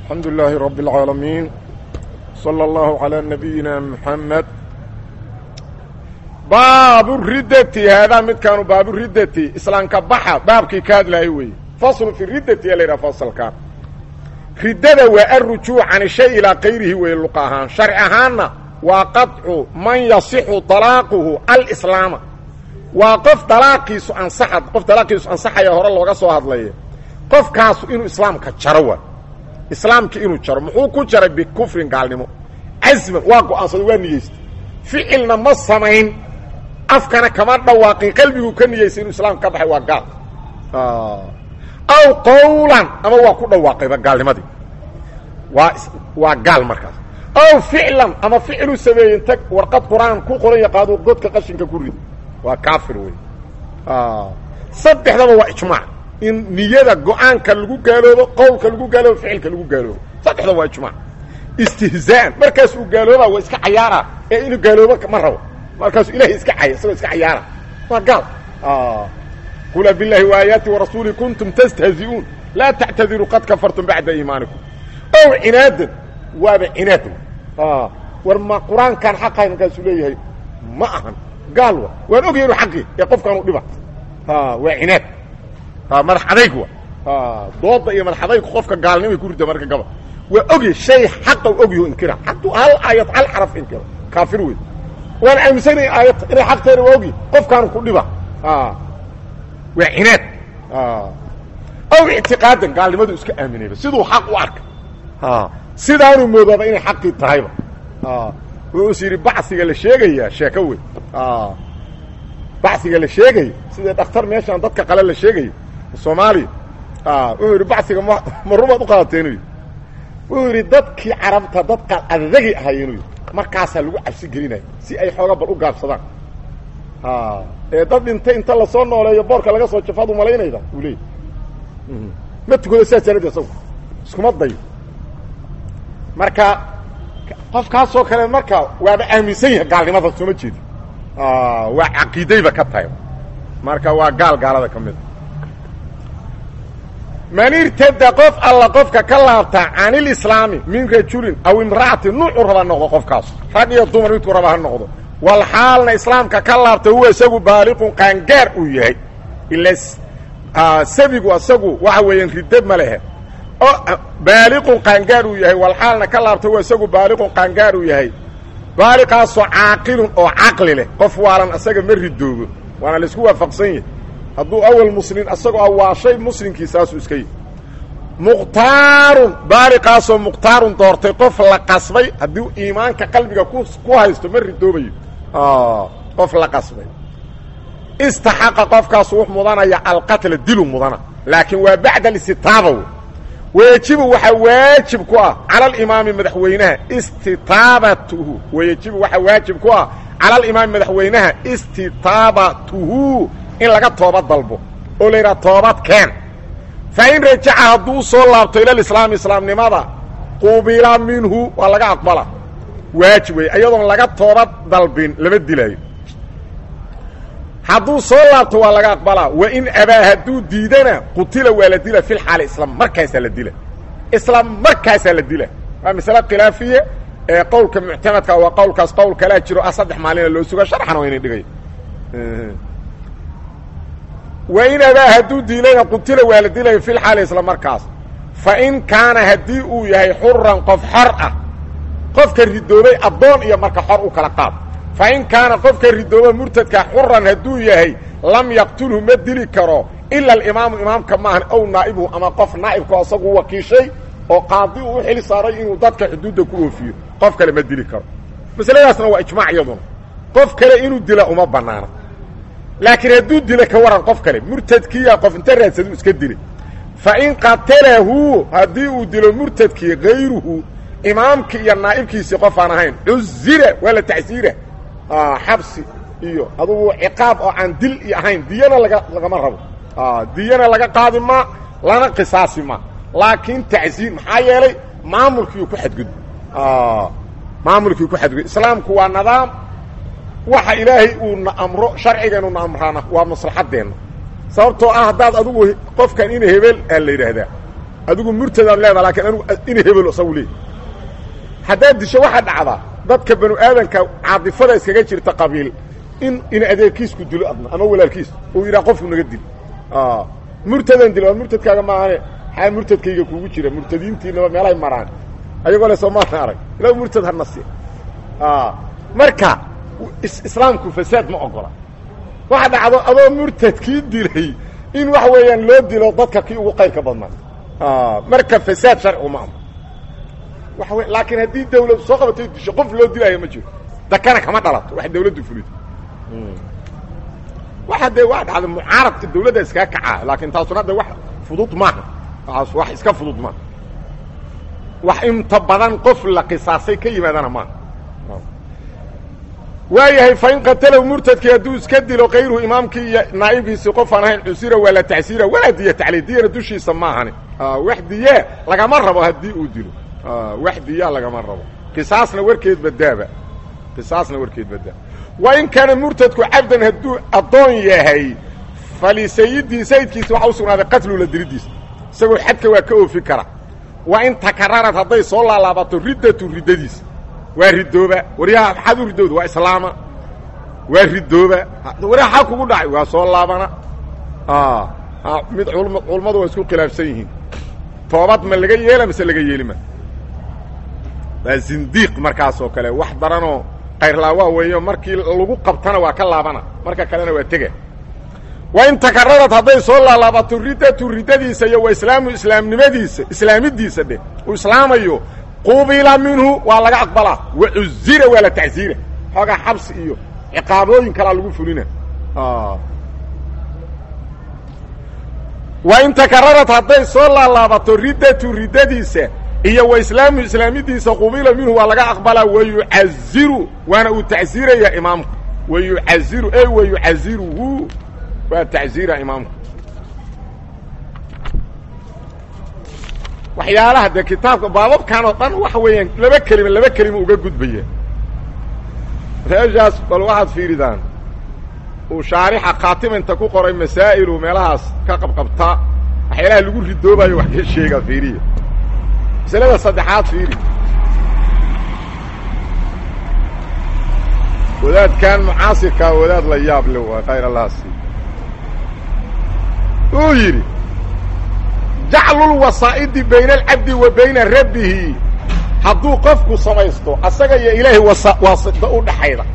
الحمد لله رب العالمين صلى الله على نبينا محمد باب الردة هذا مد كانوا باب الردة إسلام كبحة باب كي كاد لا يوي فصل في الردة يلي فصل كان ردة والرجوع عن الشيء إلى غيره ويلقاها شرعهانا وقطع من يصح طلاقه الإسلام وقف طلاقيس أنصحت قف طلاقيس أنصح يا هر الله سو هدليه قف كاس إنه إسلام كجروا islaamka inuu jaro muxuu ku jaray bikufrin gaalnimo casman waa go-aansada waa niyeystay ficilna ma samayn afkana kama dhawaaqin qalbiguu ka niyeystay inuu islaamka ka baxay waa gaal aw qawlan ama waa ku dhawaaqayba gaalnimadii waa waa gaal markaas aw ficlan ama ficiluu sameeyey inta warqad qur-aan ku qoran yaqaado godka qashinka ku rido waa kaafir wey saddexdaba waa ijmaac in niyada go-aanka lagu gaaloobo qowlka lagu gaaloobo ficilka lagu gaaloobo saddexda waa ijmaac istihzaa'an markaas uu gaaloobaa waa iska cayaara ee inuu gaaloobo ma rabo markaasuu ilahay iska caya isagoo iska cayaara waa gaal qul biاllahi وaayaati warasuuli kuntum tastahzi'uun laa tactadiruu qad kafartum bacda iimaanikum ow cinaadan waaba cinaad war ma qur-aankan xaqahay markaasuu leeyahay ma ahan gaal wa waan ogaya inu xaqii ee qofkaanu dhiba waa cinaad madax adayg wa dooda iyo madax adaygu qofka gaalnimay ku rida marka gaba waa ogya shay xaqa ogyaho inkira hadduu hal aayad hal xaraf inkiro kaafir wey waan aaminsanay aayad inay xaqteena waa ogya qofkaanu ku dhiba waa cinaad aw ictiqaadan gaalnimadu iska aaminayba siduu xaq u arka sidaanuu moodaaba inay xaqii tahayba wuxuu is yidhi bacsiga la sheegayaa sheeko wey bacsiga la sheegaya sida dhakhtar meeshaan dadka qale la sheegayo soomaaliya wuxuu yidhi bacsiga ma ma rumaad u qaadateen uu yidhi wuxuu yidhi dadkii carabta dadka adadagi ahay inuu yidhi markaasaa lagu cabsi gelinaya si ay xooga bal u gaabsadaan ee dad dhintay inta lasoo nooleeyo boorka laga soo jafaad u malaynayda uu leeyay ma tukado sidaas janadi isagu iskuma dayo marka qofkaasoo kale marka waaba aaminsan yahay gaalnimada sooma jeedi waa caqiidayba ka tahay marka waa gaal gaalada ka mida man irtada qof alla qofka ka laabta can ilislaami min rajulin aw imra'atin nuucu raba noqdo qofkaas rag iyo dumar midku raba ha noqdo wal xaalna islaamka ka laabta huwa isagu baaliqun qaangaar uu yahay ila sabigu isagu waxa weeyaan riddo ma lehe oo baaliqun qaangaar uu yahay wal xaalna ka laabta huwa isagu baaliqun qaangaar uu yahay baaliqaasoo caaqilun oo caqli leh qof waalan asaga ma ridoobo waana laisku waafaqsan yahay hadduu awal muslin asagoo awaashay muslimkii saasuu iska yihi mukhtaarun baaliqaasoo mukhtaarun doortay qof la qasbay haddii iimaanka qalbiga ku ku haysto ma ridoobayo qof la qasbay istaxaqa qofkaasu wux mudanaya alqatla dilu mudana laakiin waa bacda alistitaaba w wayejibu waxaa waajib ku ah cala alimaami madaxweynaha istitaabatuhu wayejibu waxaa waajib ku ah cala alimaami madaxweynaha istitaabatuhu in laga toobad dalbo oo la yidhaha toobad keen fa in rajaca hadduu soo laabto ilalislaami islaamnimada qubila minhu waa laga aqbala waajib wey iyadoon laga toobad dalbin lama dilaayo hadduu soo laabto waa laga aqbalaa wa in abaa hadduu diidana qutila waa la dila fi lxaali islam markaasaa la dila islam markaasaa la dila waa masale khilaafiye ee qowlka muctamadka waa qowlkaas qowl kalaa jiro ah saddex maalina loo suga sharxana waa ina dhigay wa in abaa hadduu diidana qutila waa la dilaya fi lxaali islam markaas fa in kaana haddii uu yahay xuran qof xor ah qofka ridoobay addoon iyo marka xor u kala qaad fa in kaana qofka ridooba murtadka xuran hadduu yahay lam yaqtulhu ma dili karo ila alimaamu imaamka maahan ow naa'ibuhu ama qof naa'ibku asagu wakiishay oo qaadi uu u xil saaray inuu dadka xuduudda ku oofiyo qof kale ma dili karo masaladaasna waa ijmaac iyaduna qof kale inuu dila uma bannaana laakiin hadduu dila ka waran qof kale murtadkiiya qof inta raadsadu iska dilay fa in qatalahu haddii uu dilo murtadkii hayruhu imaamkii iyo naa'ibkiisii qof aan ahayn cuzira waa la tacsiira xabsi iyo adugu ciqaab oo aan dil iyo ahayn diyana laga lagama rabo diyana laga qaadi ma lana qisaasi ma laakiin tacsiir maxaa yeelay maamulkiiu ku xadgudbo maamulkiiu ku xadgudbo islaamku waa nidaam waxa ilaahay uu na amro sharcigeenu na amraana waa maslaxadeenna sababtoo ah haddaad adugu qofkan ina hebel aa la yidhaahdaa adigu murtadaad leedaha lakiin anigu ina hebelo isagu leey haddaad disho waxaa dhacdaa dadka banu aadanka caadifada iskaga jirta qabiil in in adeerkiisku dilo adna ama walaalkiis uu yidhaha qofku naga dil murtadan dil waa murtadkaaga maahane xaa murtadkayga kugu jira murtadiintiinaba meelahay maraan ayagoo le soomaana arag ila murtad hanasi marka islaamku fasaad ma ogola waxa dhacdo adoo murtadkii dilay in waxa weeyaan loo dilo dadka kii ugu qayrka badnaa marka fasaad sharcigu ma ama waxa wey laakiin haddii dawlad soo qabatay disho qof loo dilaayo ma jiro dakana kama dhalato wax dawladdu fulido waxa dee waa dhacda mucaaradka dawladda iskaga kacaa laakiin taasuna hadda wax fudud maaha waaas wax iska fudud maaha wax inta badan qof la qisaasay ka yimaadana maaha waayahay fain qatalahu murtadkii hadduu iska dilo kayruhu imaamkii iyo naa'ibkiisii qof aan ahayn cusira waa la tacsiira walaa diya taclii diyana dushiisa ma ahani wax diye lagama rabo haddii uu dilo wax diyaa lagama rabo qisaasna warkeed badaaba qisaasna warkeed badaaba wa in kaana murtadku cabdan hadduu addoon yahay falisayidii sayidkiisa waxa u sugnaaday qatlu la dilidiisa isagoo xadka waa ka oofi kara wa in takararad hadday soo laalaabato riddatu riddadiisa waa ridooba waryaha maxaad u ridooda waa islaama waa ridooba waryaha xaa kugu dhacay waa soo laabana mid culummadu waa isku khilaafsan yihiin toobad ma laga yeela mise laga yeelima waa zindiiq markaas oo kale wax daranoo kayrlaawaa weeyo markii lagu qabtana waa ka laabana marka kalena waa tega wa in takararad hadday soo laalaabato riddatu riddadiisa iyo wa islaamu islaamnimadiisa islaamidiisa dheh uu islaamayo qubila minhu waa laga aqbalaa wa cuzira waa la tacsiira xoogaa xabsi iyo ciqaabooyin kalaa lagu fulina wa in takararad hadday soo laalaabato riddatu riddadiisa iyo wa islaamu islaamidiisa qubila minhu waa laga aqbalaa wa yucaziru waana uu tacsiiraya imaamku wa yucaziru e wa yucaziruhu waa tacsiira imaamku waxyaalaha dee kitaabka baababkan oo dhan waxa weeyaan laba kelima laba kelima uga gudbaya meeshaas bal waxaad fiiridaan uu shaarixa khaatiminta ku qoray masaa'ilu meelahaas ka qabqabta waxyaalaha lagu ridoobayo wax ka sheegaa fiiriya masalada saddexaad fiiri wadaadkan mucaasirkaa wadaad la yaab le waa khayr allahasi uu yidhi jaclulwasaa'idi bayna alcabdi wa bayna rabbihi hadduu qofku samaysto asaga iyo ilaahay wasa waasida u dhaxayda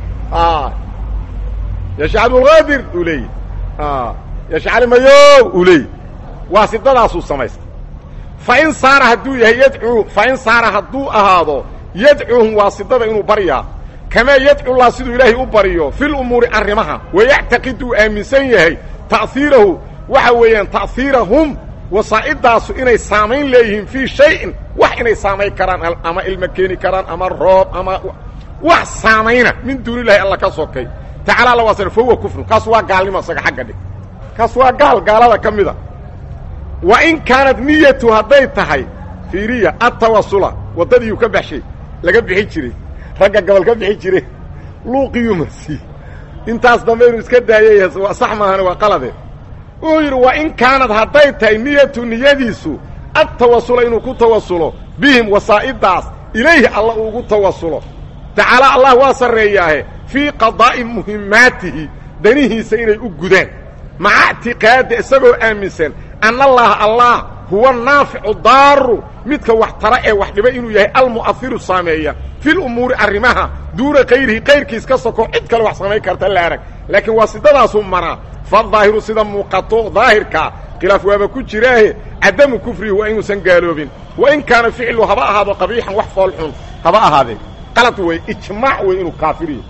yasha cabdulqaadir uu leeyahy yasha cali mayow uu leeyahy waasidadaasuu samaysta fa in saara hadduu yahay yadcuu fa in saara hadduu ahaado yadcuuhum waasidada inuu baryaa kamaa yadcullah siduu ilaahay u baryo fil umuuri arrimaha wayactaqid uu aaminsan yahay ta'hiirahu waxa weeyaan ta'hiirahum wasaa'idaasu inay saamayn leeyihiin fii shayin wax inay saamayn karaan ama ilmo keeni karaan ama roob ama wax saamayna min duunilahi alla ka sokay tacala alla waasana fa huwa kufrun kaas waa gaalnimo isaga xagga dhig kaas waa gaal gaalada ka mida wa in kaanad niyatu hadday tahay fiiriya atawasula waddadiiuu ka baxshay laga bixi jiray ragga gobol ka bixi jire luuqiyuu masi intaas dambe inuu iska daayay sax maahane waa qalade wuxuu yidhi wa in kaanad hadday tahay niyatu niyadiisu adtawasula inuu ku tawasulo bihim wasaa'idaas ilayhi alla uugu tawasulo tacaala allah waa sarreeyaahe fii qadaa'i muhimmaatihi danihiisa inay u gudaan maca ictiqaada isagoo aaminsan anna allaha allah huwa naaficu daaru midka wax tara ee wax dhiba inuu yahay almu'ahiru saameeya fil umuuri arrimaha duuna kayrihi kayrkiis ka soko cid kale wax samayn karta la arag laakiin waa sidadaasuu maraa fadaahiru sida muuqato daahirkaa khilaaf waaba ku jiraahe cadamu kufrihi waa inuusan gaaloobin wa in kaana ficlu haba ahaado qabiixan wax foolxun haba ahaadee qalad wey ijmaac wey inuu kaafiriyo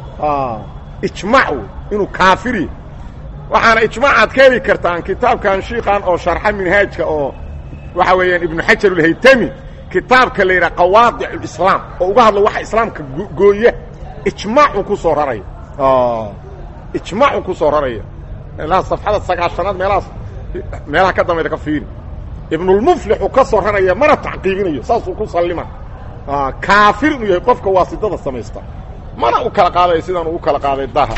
ijmaac wey inuu kaafiriyo waxaana ijmaacaad ka heli kartaan kitaabkan shiikan oo sharxa minhaajka oo waxa weeyaan ibnu xajar ulhaytami kitaabka la yidhaha qawaadic ulislaam oo uga hadlo waxa islaamka gooya ijmaacuu ku soo raraya ijmaacuu ku soo raraya meelaha safxada sagaashanaad meelahaas meelaha ka dambayda ka fiiri ibnulmuflixuu ka soo raraya mana tacqiibinayo saasuu ku sallima kaafir inuu yahay qofka waasidada samaysta mana u kala qaadayo sidaan ugu kala qaaday daha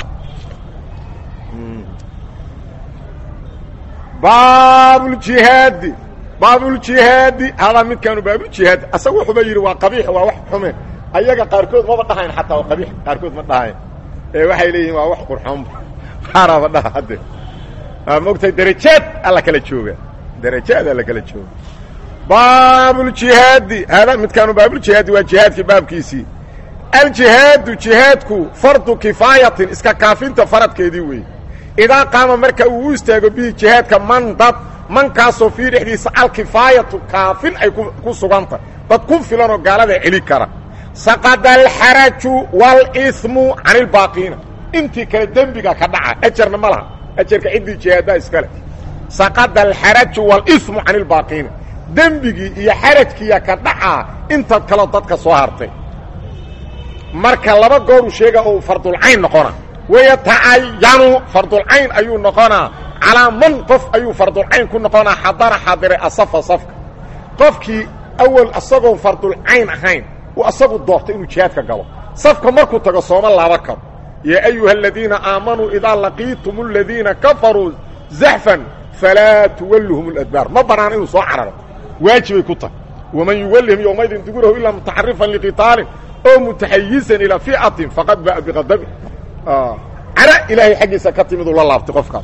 baabuljihaadi baabuljihaadi hadaa midkaanu baabuljihaad asaga wuxuuba yidhi waa qabiix waa wax xume ayaga qaarkood maba dhahayn xataa waa qabiix qaarkood ma dhahayn ee waxay leeyihin waa wax qurxoonba qaaraaba dhaha hadde mogtahay darajaad alla kala jooga darajaad alla kala jooga baabuljihaadi hada midkaanu baabuljihaadi waa jihaadkii baabkiisii aljihaadu jihaadku fardu kifaayatin iska kaafinta faradkeedii weeye idaa qaama marka uu u istaago bihi jihaadka man dad mankaasoo fii dhexdiisa alkifaayatu kaafin ay ku suganta dad ku filanoo gaalada celi kara saqada alxaraju wاlإثmu can اlbaaqiina intii kale dembiga ka dhaca ajarna ma laha ajarka ciddii jihaaddaa iskale saqada alxaraju wاlإثmu can اlbaaqiina dembigii iyo xarajkiiya ka dhacaa intaad kaloo dadka soo hartay marka laba gooruu sheega oo uu fardulcayn noqona wayatacayanu fardulcayn ayuu noqonaa calaa man qof ayuu fardulcayn ku noqonaa xadara xadiray asafa safka qofkii awal asagoon fardulcayn ahayn uu asagu doortay inuu jihaadka galo safka markuu tago sooma laaba karo yaa ayuha aladiina aamanuu idaa laqiitum aladiina kafaruu zaxfan falaa tuwalluhum اladbaar ma banaana inuu soo cararo waajibay ku tahay waman yuwallihim yowmaydin duburahu ilaa mutaxarifan liqitaalin oo mutaxayizan ilaa ficatin faqad ba'a biqadabi cara ilaahay xaggiisa ka timid uu la laabtay qofkaas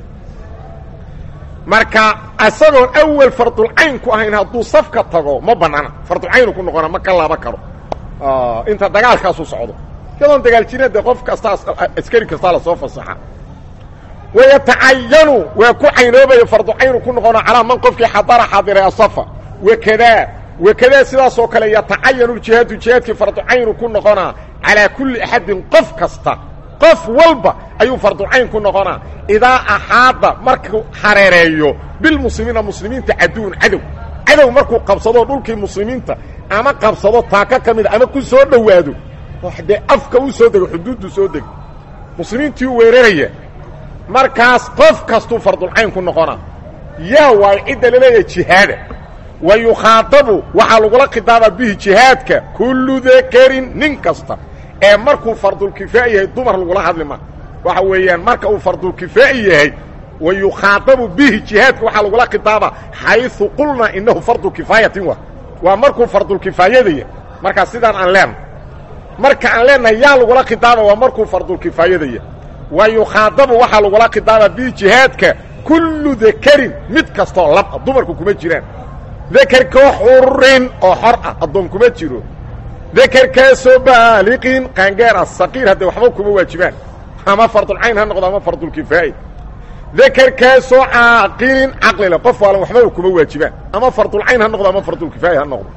marka asagoon awal fardulcayn ku ahayn hadduu safka tago ma banaana fardulcaynu ku noqona ma ka laaba karo inta dagaalkaasu socdo iyadoon dagaal jirin de qof kastaa askari kastaa lasoo fasaxa wayatacayanu waa ku caynoobaya farducaynu ku noqona calaa man qofkii xadara xadiray asafa wakadaa wakadaa sidaasoo kale yatacayanu jihaadu jihaadkii farducaynu ku noqonaa calaa kulli axadin qof kasta qof walba ayuu farducayn ku noqonaa idaa axaada markuu hareereeyo bilmuslimiina muslimiinta caduwun cadow cadow markuu qabsado dhulkii muslimiinta ama qabsado taaka ka mida ama ku soo dhowaado dee afka u soo dego xuduuddu soo dego muslimiintii u weeraraya markaas qof kastuu fardulcayn ku noqonaa yaa waayo cidda laleeyahay jihaada wa yukhaadabu waxaa lagula khidaabaa bihi jihaadka kullu dakarin nin kasta ee markuu fardulkifaa'i yahay dumar lagula hadli ma waxa weeyaan marka uu fardulkifaa'i yahay wa yukhaadabu bihi jihaadka waxaa lagula khidaabaa xayثu qulnaa inahu fardu kifaayatin wa waa markuu fardulkifaayadaya markaa sidaan aan leenahay marka aan leenahay yaa lagula khidaaba waa markuu fardulkifaayadaya wa yukhaadabu waxaa lagula khidaabaa bihi jihaadka kullu dakarin mid kastoo lab dumarku kuma jiraan dakerkoo xurin oo xor ah addoon kuma jiro dakerkaasoo baaliqin qaangaar ah saqiir haddee waxba kuma waajibaan ama fardulcayn ha noqdo ama fardulkifaa'i dakerkaasoo caaqilin caqlile qof waalan waxbaba kuma waajibaan ama fardulcayn ha noqdo ama fardulkifaa'i ha noqdo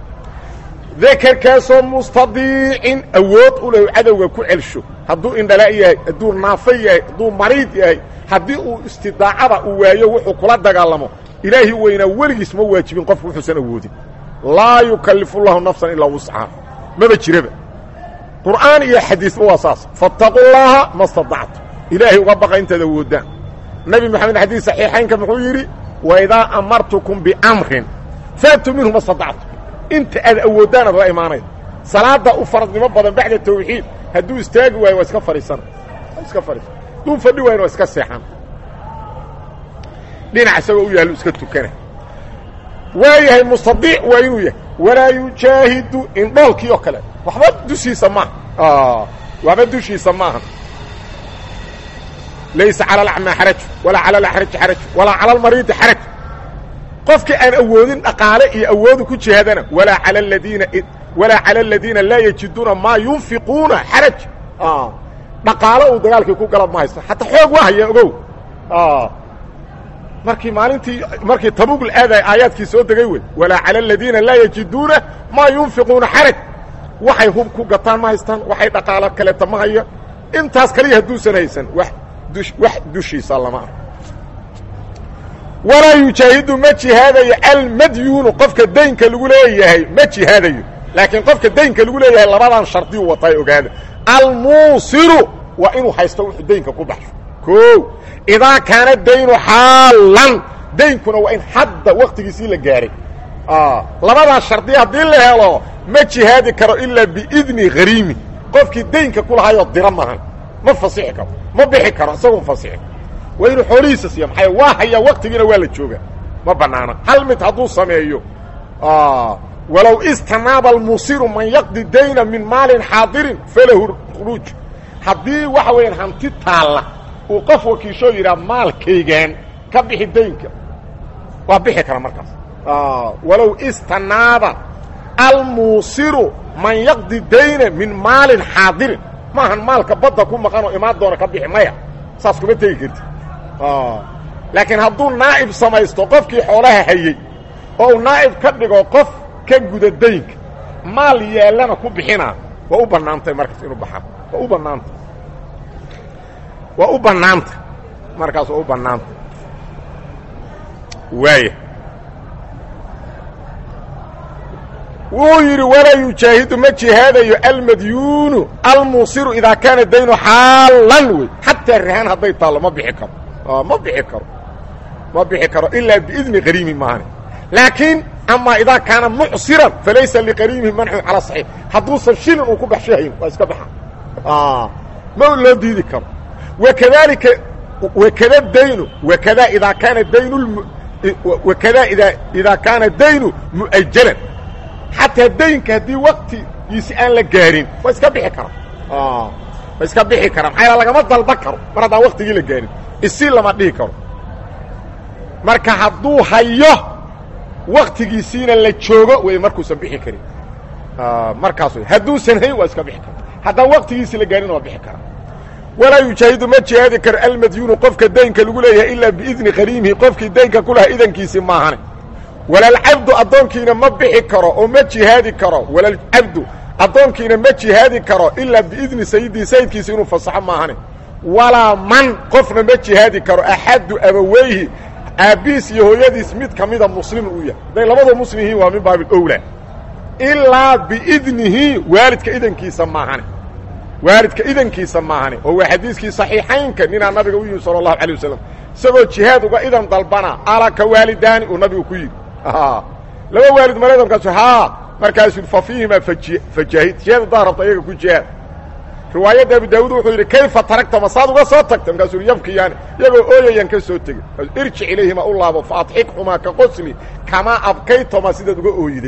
dakerkaasoo mustadiicin awood u leh cadowga ku celsho hadduu indhala yahay hadduu naafo yahay hadduu mariid yahay haddii uu istidaacada uu waayo wuxuu kula dagaalamo ilaahi weynaa weligiis ma waajibin qofku wuxuusan awoodin laa yukallifu llahu nafsan ilaa wuscaha maba jiraba qur'aan iyo xadiisba waa saas fattaqu llaaha ma stadactu ilaahay uga baqa intaad awoodaan nebi moxamed xadiis saxiixaynka muxuu yidhi waidaa amartukum biamrin faatuu minhu ma stadactu inta aad awoodaan aad la imaanayd salaadda u faradnimo badan bacda tawxiid hadduu istaagi waayo waa iska fadhiisana iska fadhiisan hadduu fadhi waayna waa iska seexan dhinac isagoo u yaallo iska tukana waa yahay mustadiic waa inuu yahay walaa yujaahidu indhoolkii oo kale waxba dushiisa maaha waxba dushiisa maaha laysa cala alacmaa xaraj walaa cala alaxraji xaraj walaa cala almariidi xaraj qofkii aan awoodin dhaqaale iyo awoodu ku jihaadana walaa cala aladiina walaa cala aladiina laa yajiduuna maa yunfiquuna xaraj dhaqaalo uu dagaalkii ku gala ma haysto xataa xoog waa haya ogow markii maalintii markii tabuug la aadaya aayaadkii soo degay wey walaa cala aladiina laa yajiduuna maa yunfiquuna xaraj waxay hub ku gataan ma haystaan waxay dhaqaalo kaleeta ma haya intaas kaliya hadduusan haysan wax wax dushiisa lama ah walaa yujaahidu ma jihaadayo almadyuunu qofka daynka lagu leeyahay ma jihaadayo laakiin qofka daynka lagu leeyahay labadan shardiyu watay ogaada almuusiru waa inuu haysto wuxuu daynka ku baxsho o idaa kaana daynu xaalan daynkuna waa in hadda waktigiisii la gaahay labadaas shardiya haddii la helo ma jihaadi karo ilaa biidni hariimi qofkii daynka ku lahaayoo dira maahan ma fasixi karo ma bixi karo isagoon fasixi waa inuu xoolihiisa siiya maxaa waa hayaa waktigiina waa la joogaa ma banaana hal mid hadduu sameeyo walow istanaaba almusiru man yaqdi dayna min maalin xaadirin falahu khuruuj haddii waxa weeyaan hanti taalla uu qof wakiishoo yidhaha maalkaygaan ka bixi daynka waa bixi kara markaas walow istanaaba almuusiru man yaqdi dayna min maalin xaadirin maahan maalka badda ku maqan oo imaan doona ka bixi maya saas kuma tegi karti laakiin hadduu naa'ib samaysto qofkii xoolaha hayey oo uu naa'ib ka dhigo qof ka guda daynka maal yaallana ku bixinaa waa u bannaantay markaas inuu baxaa waa u bannaanta waa u bannaanta markaas waa u bannaanta waaya wuu yidhi walaa yujaahidu ma jihaadayo almadyuunu almuusiru idaa kaana daynu xaalan wey xataa rahaan hadday taallo ma bixi karo ma bixi karo ma bixi karo ilaa biidni qariimi maahane laakiin amaa idaa kaana mucsiran falaysa liqariimihi manxun calaa saxiix hadduusan shilin uu ku baxshahayn waa iska baxa ma loo diidi karo wakadalika wakada daynu wakada idaa kaana daynu wakada ida idaa kaana daynu mu'ajalan xataa daynka haddii waktigiisi aan la gaarin waa iska bixi kara waa iska bixi kara maxaa lagama dalban karo mar haddaan waktigii la gaarin isi lama dhihi karo marka hadduu hayo waktigiisiina la joogo wey markuusan bixi karin markaas wey hadduusan hayn waa iska bixi kara haddaan waktigiisi la gaarin waa bixi kara walaa yujaahidu ma jihaadi karo almadyuunu qofka daynka lagu leeyahay ilaa biidni qariimihi qofkii daynka ku lahaa idankiisi maahane walalcabdu addoonkiina ma bixi karo oo ma jihaadi karo walalcabdu addoonkiina ma jihaadi karo ilaa biidni sayidii sayidkiisa inuu fasaxo maahane walaa man qofna ma jihaadi karo axaddu abaweyhi aabbihiis iyo hooyadiis mid ka mida muslimin uu yahay hadday labadoo muslim yihiin waa min baabilowla ilaa biidnihi waalidka idankiisa maahane waalidka idankiisa maahane oo waa xadiiskii saxiixaynka ninaa nabiga u yimi sala allahu alay wasalam isagoo jihaad uga idan dalbana alaka waalidaani uu nabigu ku yidhi laba waalid mareedamkaasu haa markaasuu fa fiihimaa fajaahid jihaad haddaad rabta iyaga ku jihaad riwaayadda abu daawuud wuxuu yidhi kayfa taragta masaad uga soo tagta markaasuu yidhi yabkiyaani iyagoo ooyayaan ka soo tegey irjic ilayhima u laabo fa adxikhumaa ka qosli kamaa abkaytoma sidaad uga ooyiday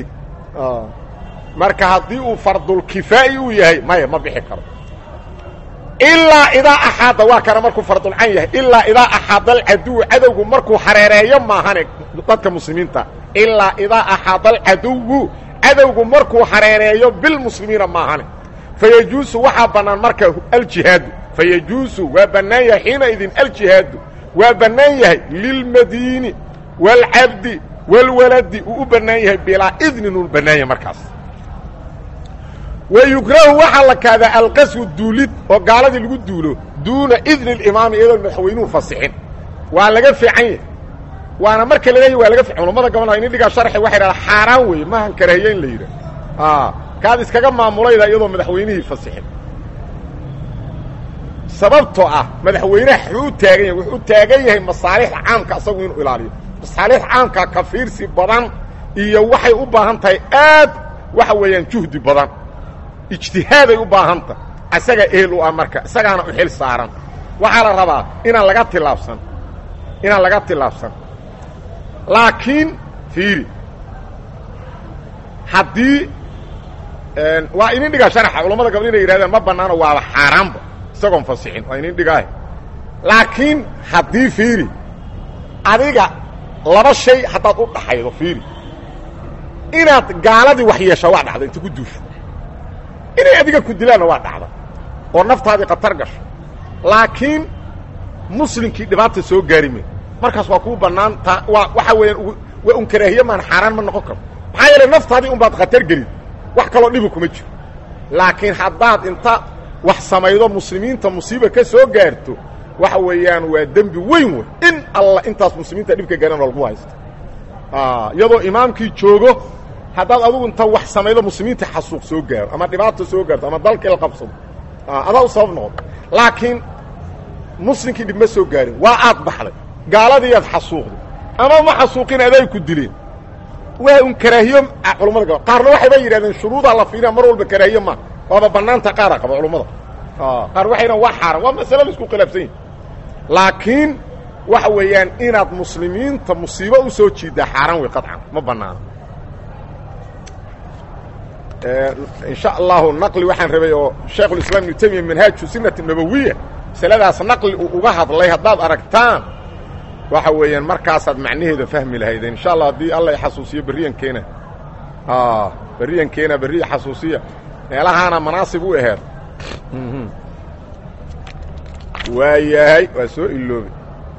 marka haddii uu fardulkifaa'i uu yahay maya ma bixi karo ilaa idaa axaada waa kana markuu fardulcan yahay ilaa idaa axaada alcaduwu cadowgu markuu hareereeyo maahane dadka muslimiinta ilaa idaa axaada alcaduwu cadowgu markuu hareereeyo bilmuslimiina maahane fayajuusu waxaa bannaan marka aljihaadu fayajuusu waa bannaan yahay xiina idin aljihaadu waa bannaan yahay lilmadiini waalcabdi waalwaladi uu u bannaan yahay bilaa idnin uu bannaan yahay markaas wayukrahu waxaa la kaadaa alqaswu duulid oo gaaladii lagu duulo duuna idni اlimaami iyadoon madaxweynuhu fasixin waa laga fiican yahy waana marka la leeyahy waa laga fiican culamada gobol inin dhigaa sharxi waxay dhaha xaaraan weeye maahan karahiye in la yidhah kaad iskaga maamulayda iyadoo madaxweynihii fasixin sababtoo ah madaxweynaha wuxuu u taagan yahay wuxuu u taagan yahay masaalixda caamka asagu inuu ilaaliyo masaalixda caamka ka fiirsi badan iyo waxay u baahan tahay aad waxa weeyaan juhdi badan ijtihaaday u baahan tahay isagaa ehel u ah marka isagaana u xil saaran waxaa la rabaa inaan laga tilaabsan inaan laga tilaabsan laakiin fiiri haddii waa inin dhigaa sharaxa culamada gabal inay yidhahdeen ma bannaano waaba xaaraanba isagoon fasixin waa inin dhigaah laakiin haddii fiiri adiga laba shay haddaad u dhaxaydo fiiri inaad gaaladii wax yeeshaa waa dhacda inta ku duusho inay adiga ku dilaanna waa dhacda oo naftaadii khatar gasho laakiin muslimkii dhibaata soo gaari may markaas waa kuu bannaan ta waa waxaa weeyaan waa un karaahiye maan xaaraan ma noqon karo maxaa yeelay naftaadii un baad khatar gelin wax kaloo dhibi kuma jiro laakiin haddaad inta wax samaydo muslimiinta musiiba ka soo gaarto waxa weeyaan waa dembi weyn wey in alla intaas muslimiinta dhibka garan oo lagu haysto iyadoo imaamkii joogo haddaad adugu inta wax samaydo muslimiinta xasuuq soo gaaro ama dhibaato soo gaarto ama dalkii la qabsado adaa u sabab noqoto laakiin muslimkii dhib ma soo gaarin waa aad baxday gaaladiiaad xasuuqday ama ma xasuuqin aday ku dileen waa un karaahiyo culamada gaba qaarna waxayba yidhahdeen shuruudaa la fiiriya mar walba karaahiye ma waaba bannaanta qaara qaba culummada qaar waxay dhahan waa xaaran waa masale la isku khilaafsan yahi laakiin waxa weeyaan inaad muslimiinta musiibo u soo jiiddaa xaaraan wey qaطcan ma banaano insha allahu naqli waxaan rabay oo shaykhulislaam ibnu temiya manhaaju sinati nabowiya masaladaas naqli uu uga hadlay haddaad aragtaan waxa weeyaan markaasaad macnaheeda fahmi lahaydeen insha allah haddii alla xasuusiyo berriyankeena berriyankeena berriya xasuusiya meelahaana manaasib u aheed waa yahay waa soo iloobay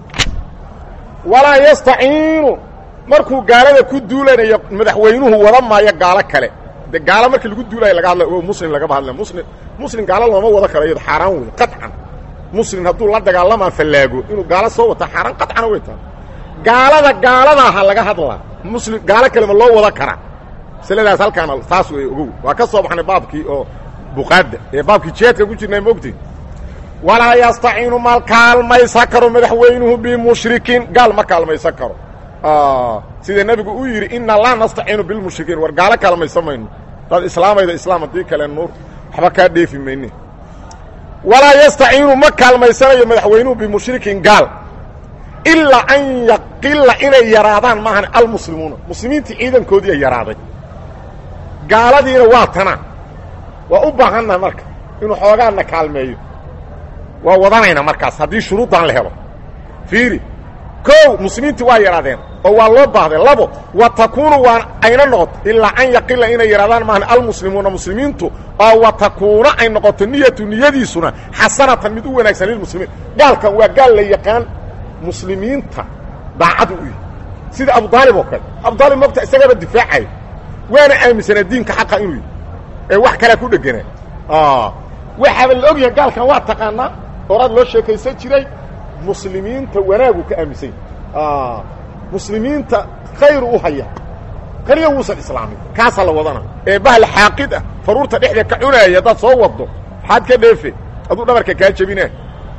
walaa yastaciinu markuu gaalada ku duulanayo madaxweynuhu wada maayo gaalo kale de gaalo markii lagu duulayo laga hadla o muslim lagama hadla muslim muslim gaalo looma wada karo iyado xaaraan wey qaطcan muslim hadduu la dagaalamaa fallaago inuu gaalo soo wata xaaraan qaطcana way tahay gaalada gaaladaha laga hadlaa muslim gaalo kalema loo wada karaa masaladaas halkaana taas wey ogow waa ka soo baxnay baabkii oo buqaadda ee baabkii jihaadka ku jirnay maogtay walaa yastaciinu mal kaalmaysan karo madaxweynuhu bimushrikiin gaal ma kaalmaysan karo sida nebigu uu yidhi inna laa nastaciinu bilmushrikiin war gaalo kaalmaysan mayno dad islaamayda islaam haddii kale nuur waxba kaa dheefi mayne walaa yastaciinu ma kaalmaysanayo madaxweynuhu bimushrikiin gaal ilaa an yaqila inay yaraadaan maahan almuslimuuna muslimiintii ciidankoodii ay yaraaday gaaladiina waa tana waa u baahannaha marka inuu xoogaana kaalmeeyo waa wadanayna markaas haddii shuruuddan la helo fiiri kow muslimiintii waa yaraadeen oo waa loo baahday labo wa takuunu waa ayna noqoto ilaa an yaqila inay yaraadaan maahan almuslimuuna muslimiintu oo wa takuuna ay noqoto niyatu niyadiisuna xasanatan mid u wanaagsan lilmuslimiin gaalkan waa gaal la yaqaan muslimiinta daacadu u yihi sida abudaalib oo kale abudaalib mogta isagaba difaacayo waana aaminsanaa diinka xaqa inuu yihi ee wax kalea ku dheganaa waxaaba la og yahay gaalkan waa taqaanaa horaad loo sheekaysan jiray muslimiinta wanaagu ka aaminsan yahy muslimiinta khayru u haya kaliya wuusan islaamin kaasaa la wadana ee bahal xaaqid ah faruurta dhexda ka cunaaya haddaad soo waddo maxaad ka dheefe aduu dhabarka kaa jebinaa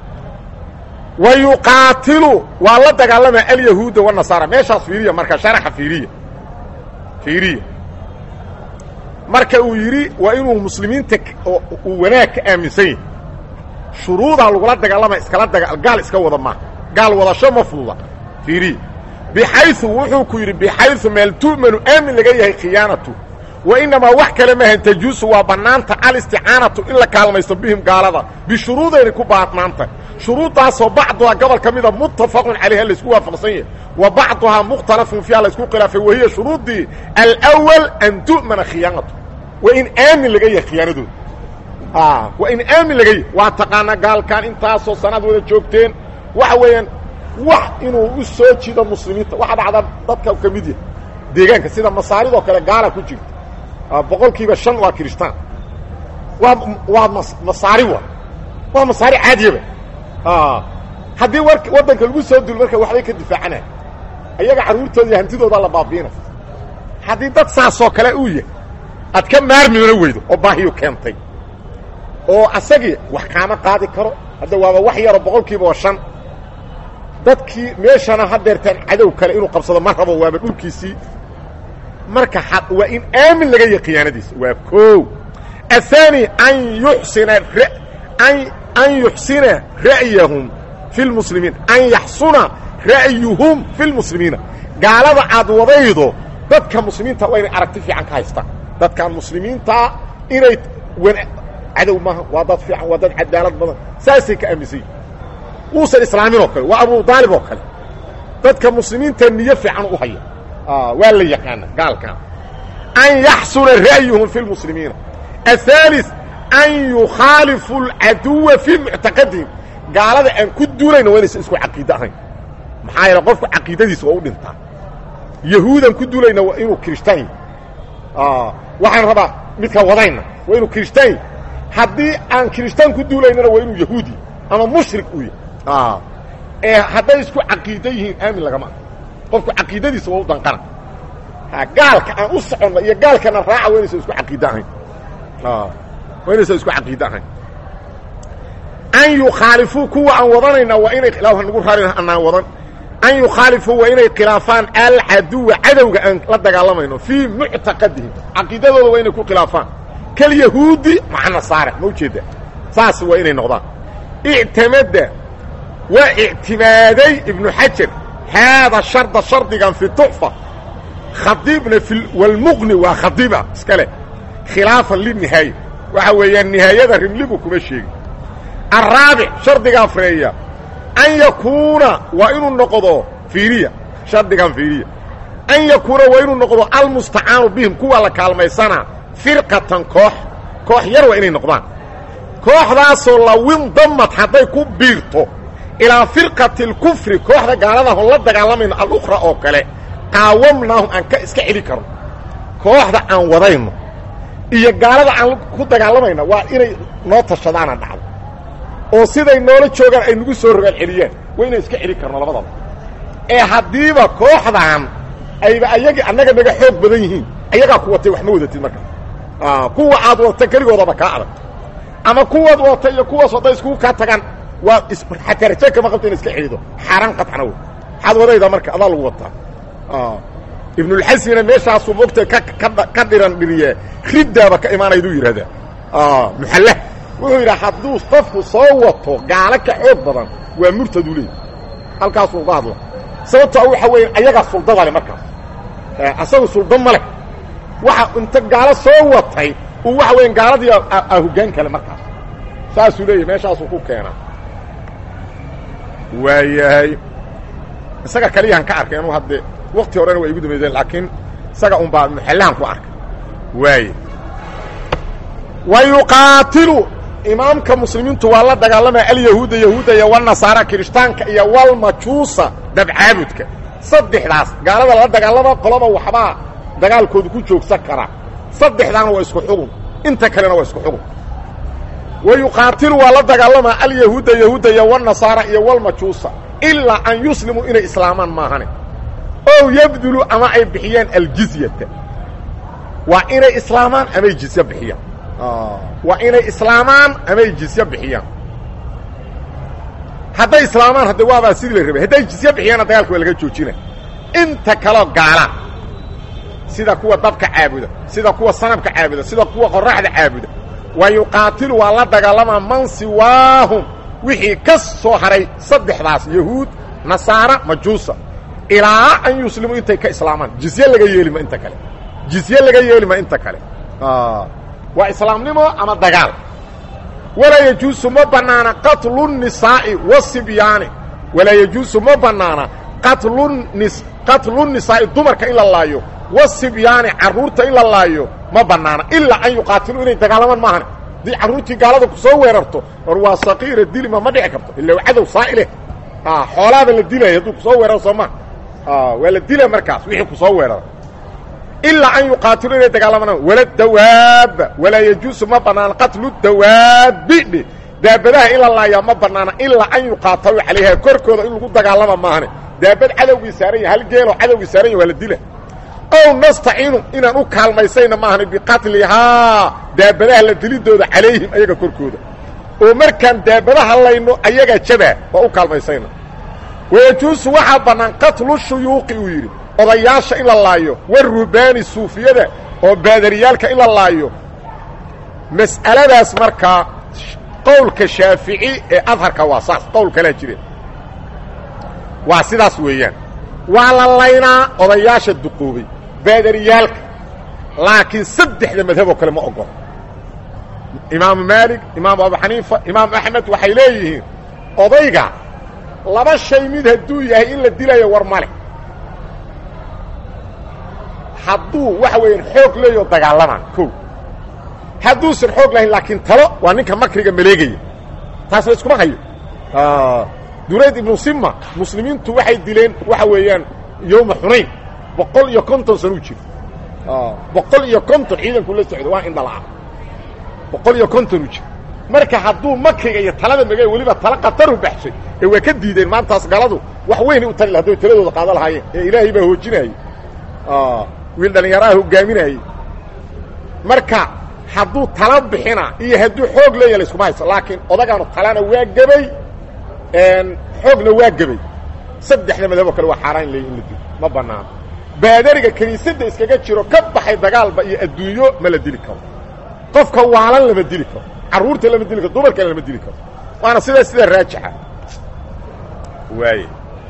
wa yuqaatilu waa la dagaalamaa alyahuuda wanasaara meeshaas fiiriya marka sharaxa fiiriya fiiriya marka uu yidhi waa inuu muslimiinta uu wanaag ka aaminsan yahay shuruudaa lagula dagaalama iskala daga gaal iska wada maaha gaal wadasho ma fududa fiiriya bixayu wuxuu ku yidhi bixayu meel tu'manu aamin laga yahay khiyaanatu wa inamaa wax kale maahan tajuusu waa bannaanta alisticaanatu in la kaalmaysto bihim gaalada bishuruudayna ku baadnaanta shuruuddaasoo bacduhaa gobol ka mida muttafaqun calayha laysku waafaqsan yahay wa bacduhaa mukhtalafun fiiha laysku khilaafay wahiya shuruuddii alwal an tu'mana khiyaanatu waa in aamin laga yahay khiyaanadooda waa in aamin laga yahay waa taqaanaa gaalkan intaasoo sanaad wada joogteen waxa weeyaan wax inuu u soo jido muslimiinta waxa dhacda dadka ka mid yahay deegaanka sida masaaridoo kale gaala ku jirta boqol kiiba shan waa kiristaan waa waa masaari wa waa masaari caadiyaba haddii war waddanka lagu soo dulo marka waxbay ka difaacanay ayaga carruurtooda iyo hantidoodaa la baabiina haddii dad saasoo kale uu yahay aad ka maarmimana weydo oo baahiyu keentay oo asagii wax kaama qaadi karo hadda waaba wax yaro boqol kiiba oo shan dadkii meeshana hadeertaan cadow kale inuu qabsado ma rabo waaba dhulkiisii marka waa in aamin laga yahay khiyaanadiisa waa koow aلثaanي an yuxsina an yuxsina ra'yahum fi اlmuslimiin an yaxsuna ra'yuhum fi اlmuslimiina gaalada aad wadaydo dadka muslimiinta waa inay aragti fiican ka haystaan dadkan muslimiintaa inay cadow maaha waa dad fiican waa dad cadaalad badan saasay ka aaminsan yihin uusan islaamin oo kale waa abu daalib oo kale dadka muslimiinta niyo fiican u haya waa la yaqaana gaalkan an yaxsuna ra'yuhum fi اlmuslimiina aلثالث an yukhaalifu اlcaduwa fii muctaqadihim gaalada aan ku duulayna waa inaysan isku caqiide ahayn maxaa yeele qofku caqiidadiisa waa u dhintaa yahuudan ku duulayna waa inuu kirishtaan yahy waxaan rabaa midka wadayna waa inuu kirishtaan yahy haddii aan kirishtaan ku duulaynana waa inuu yahuudi ama mushrik uu yahy ee hadday isku caqiide yihiin aamin lagama ah qofku caqiidadiisa waa u danqana gaalka aan u soconno iyo gaalkana raaca waa inaysan isku caqiide ahayn waa inaysan isku caqiide ahayn an yukhaalifuu kuwa aan wadanayna waa inay ilaah nagu raari anaan wadan an yukhaalifuu waa inay khilaafaan alcaduwa cadowga aan la dagaalamayno fii muctaqadihim caqiidadooda waa inay ku khilaafaan kalyahuudi maca nasaare ma ujeedda saas waa inay noqdaan ictamada waa ictimaaday ibnu xajar haada sharda shardigan fi tuxfa khadiibna fi walmuqni waa khadiiba iska leh khilaafan linihaaya waxa weeyaan nihaayada rimligu kuma sheegin araabic shardiga afreeya an yakuuna waa inuu noqdo fiiriya shardigan fiiriya an yakuuna waa inuu noqdo almustacaanu bihim kuwa la kaalmaysanaa firqatan koox koox yar waa inay noqdaan kooxdaasoo lawindamad hadday ku biirto ilaa firqati اlkufri kooxda gaaladaahon la dagaalamayno alukhra oo kale qaawamnaahum aan ka iska celi karno kooxda aan wadayno iyo gaalada aan ku dagaalamayna waa inay noo tashadaana dhacdo oo siday noola joogaan ay nagu soo rogaal celiyaan waa inaan iska celi karno labadaba ee haddiiba kooxdan ayba ayagii annaga naga xoog badan yihiin ayagaa ku watay wax ma wadatid marka kuwa aad wadata keligoodaba kaa adag ama kuwaad wadata iyo kuwaas hadday iskugu kaa tagaan waa xataa raje kama qabto ina iska celido xaaraan qaطcana wey maxaad wadayda marka adaa lagu wataa ibnulxasmina meeshaasuu mogta ka dhiran dhiriye riddaaba ka imaanayduu yidhahdaa muxallah wuxuu yidhaha hadduu qofku soo wato gaalo ka xoog badan waa murtaduu leey halkaasuu uga hadla sababtaa waxa weya ayagaa suldada leh markaas asagu suldo ma leh waxa inta gaalo soo watay uu waxa weya gaaladii a hoggaan kale markaas saasuu leeyahy meeshaasuu ku keenaa waayahay isaga kaliyahan ka arkay anuu hadde wakti horena waa igu dambayseen laakiin isaga un baa muxallahan ku arkay waaye wa yuqaatilu imaamka muslimiintu waa la dagaalamaya alyahuuda yahuudda iyo walnasaara kirishtaanka iyo walmajuusa dabcaabudka saddexdaas gaalada lala dagaalama qolaba waxbaa dagaalkoodu ku joogsan karaa saddexdaana waa isku xugun inta kalena waa isku xugun wa yuqaatilu waa la dagaalamaa alyahuuda yahuudda iyo walnasaara iyo walmajuusa ilaa an yuslimuu inay islaamaan maahane ow yabdulu ama ay bixiyaan aljizyata waa inay islaamaan amay jizye bixiyaan waa inay islaamaan amay jizye bixiyaan hadday islaamaan hadde waabaa sidii la rabay hadday jizye bixiyaanna dagaalka waa laga joojina inta kaloo gaala sida kuwa dabka caabuda sida kuwa sanabka caabuda sida kuwa qoraxda caabuda wa yuqaatilu waa la dagaalamaa man siwaahum wixii ka soo haray saddexdaas yahuud nasaara majuusa ilaa an yuslimuu intay ka islaamaan jizye laga yeelima inta kale jizye laga yeelima inta kale waa islaamnimo ama dagaal walaa yajuusu ma bannaana qatlu الnisaa'i wasibyaani walaa yajuusu ma bannaana qatlnis qatlu nisaa'i dumarka in la laayo wasibyaani carruurta in la laayo ma bannaana ilaa an yuqaatiluu inay dagaalamaan maahan haddii carruurtii gaalada ku soo weerarto war waa saqiira dilima ma dhici karto ila cadow saa'ileh xoolaaba la dilaya hadduu kusoo weeraro soo maa waa la dila markaas wixii kusoo weerara ilaa an yuqaatilu inay dagaalamaan wala dawaaba walaa yajuusu ma banaana qatlu dawaabi dhe daabadaha in la laayaa ma banaana ilaa an yuqaatalu calayha korkooda in lagu dagaalama maahane daabad cadowgii saaran yahay hal geeloo cadowgii saaran yahy waa la dila ow nastaciinu inaan u kaalmaysayna maahane biqatlihaa daabadaha la dilidooda calayhim ayaga korkooda oo markaan daabadaha layno ayagaa jabaa waa u kaalmaysayna wayajuusu waxaa bannaan qatlu shuyuuqi uu yidhi odayaasha in la laayo warubaani suufiyada oo baadariyaalka in la laayo mas'aladaas markaa qowlka shaafici ee adharka waa saas qowl kalaa jireen waa sidaas weeyaan waa la laynaa odayaasha duqoobay baadariyaalka laakiin saddexda madhaboo kale ma ogolo imaamu maalik imaamu abu xaniifa imaamu axmed waxay leeyihiin odayga laba shay mid hadduu yahay in la dilayo war male hadduu waxa weeyaan xoog leeyo dagaalamaa kow hadduusan xoog lahayn laakiin talo waa ninka makriga maleegaya taas la iskuma hayo durayd ibnu sima muslimiintu waxay dileen waxa weeyaan yowma xunayn boqol iyo konton sanuu jiro boqol iyo konton ciidanku la socdo waa indhalaa boqol iyo konton u jiro marka hadduu makriga iyo talada mege weliba tala qataru baxshay ee waa ka diideen maantaas galadu wax weynay u tali hadday taladooda qaada lahaayeen ee ilaahay baa hoojinayay wiil dhallinyaraha hogaaminayey marka hadduu tala bixina iyo hadduu xoog leeya layskuma hayso laakiin odagaanu talana waa gebay xoogna waa gebay saddexda madabo kale waa xaaraan leey in la dilo ma banaano baadariga kiniisadda iskaga jiro ka baxay dagaalba iyo adduunyo ma la dili karo qofka waalan lama dili karo carruurta lama dili karo dumarkana lama dili karo waana sidaa sida raajixa waay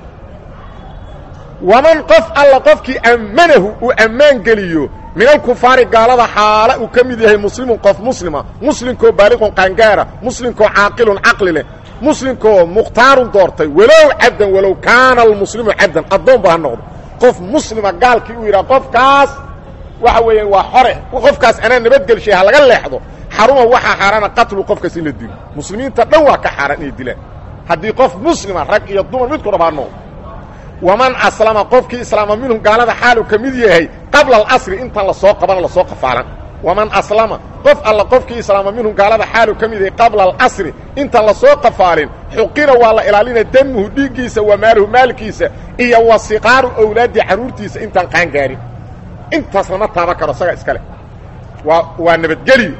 waman qof alla qofkii ammanahu uu ammaan geliyo min alkufaari gaalada xaala uu ka mid yahay muslimun qof muslima muslimkoo baaliqun qaangaara muslimkoo caaqilun caqli leh muslimkoo mukhtaarun doortay walow cabdan walow kaana almuslimu cabdan addoon ba ha noqdo qof muslima gaalkii uu yidhaha qofkaas waxa weeyaan waa xore qofkaas anaa nabadgelshay ha laga leexdo xaruma waxaa xaaraana qatlu qofkaas in la dilo muslimiinta dhan waa ka xaaraan inay dilaan haddii qof muslima rag iyo dumar midku dhab ha noqdo waman aslama qofkii islaama minhum gaalada xaalu ka mid yahay qabla alasri intaan lasoo qaban lasoo qafaalan waman aslama qof alla qofkii islaama minhum gaalada xaalu ka mid yahay qabla alasri intaan lasoo qafaalin xuqira waa la ilaalina damuhu dhiiggiisa wa maaluhu maalkiisa iyo wa siqaaru awlaadi carruurtiisa intaan qaangaarin intaas lama taaban karo isaga iskale waa waa nabadgeliyo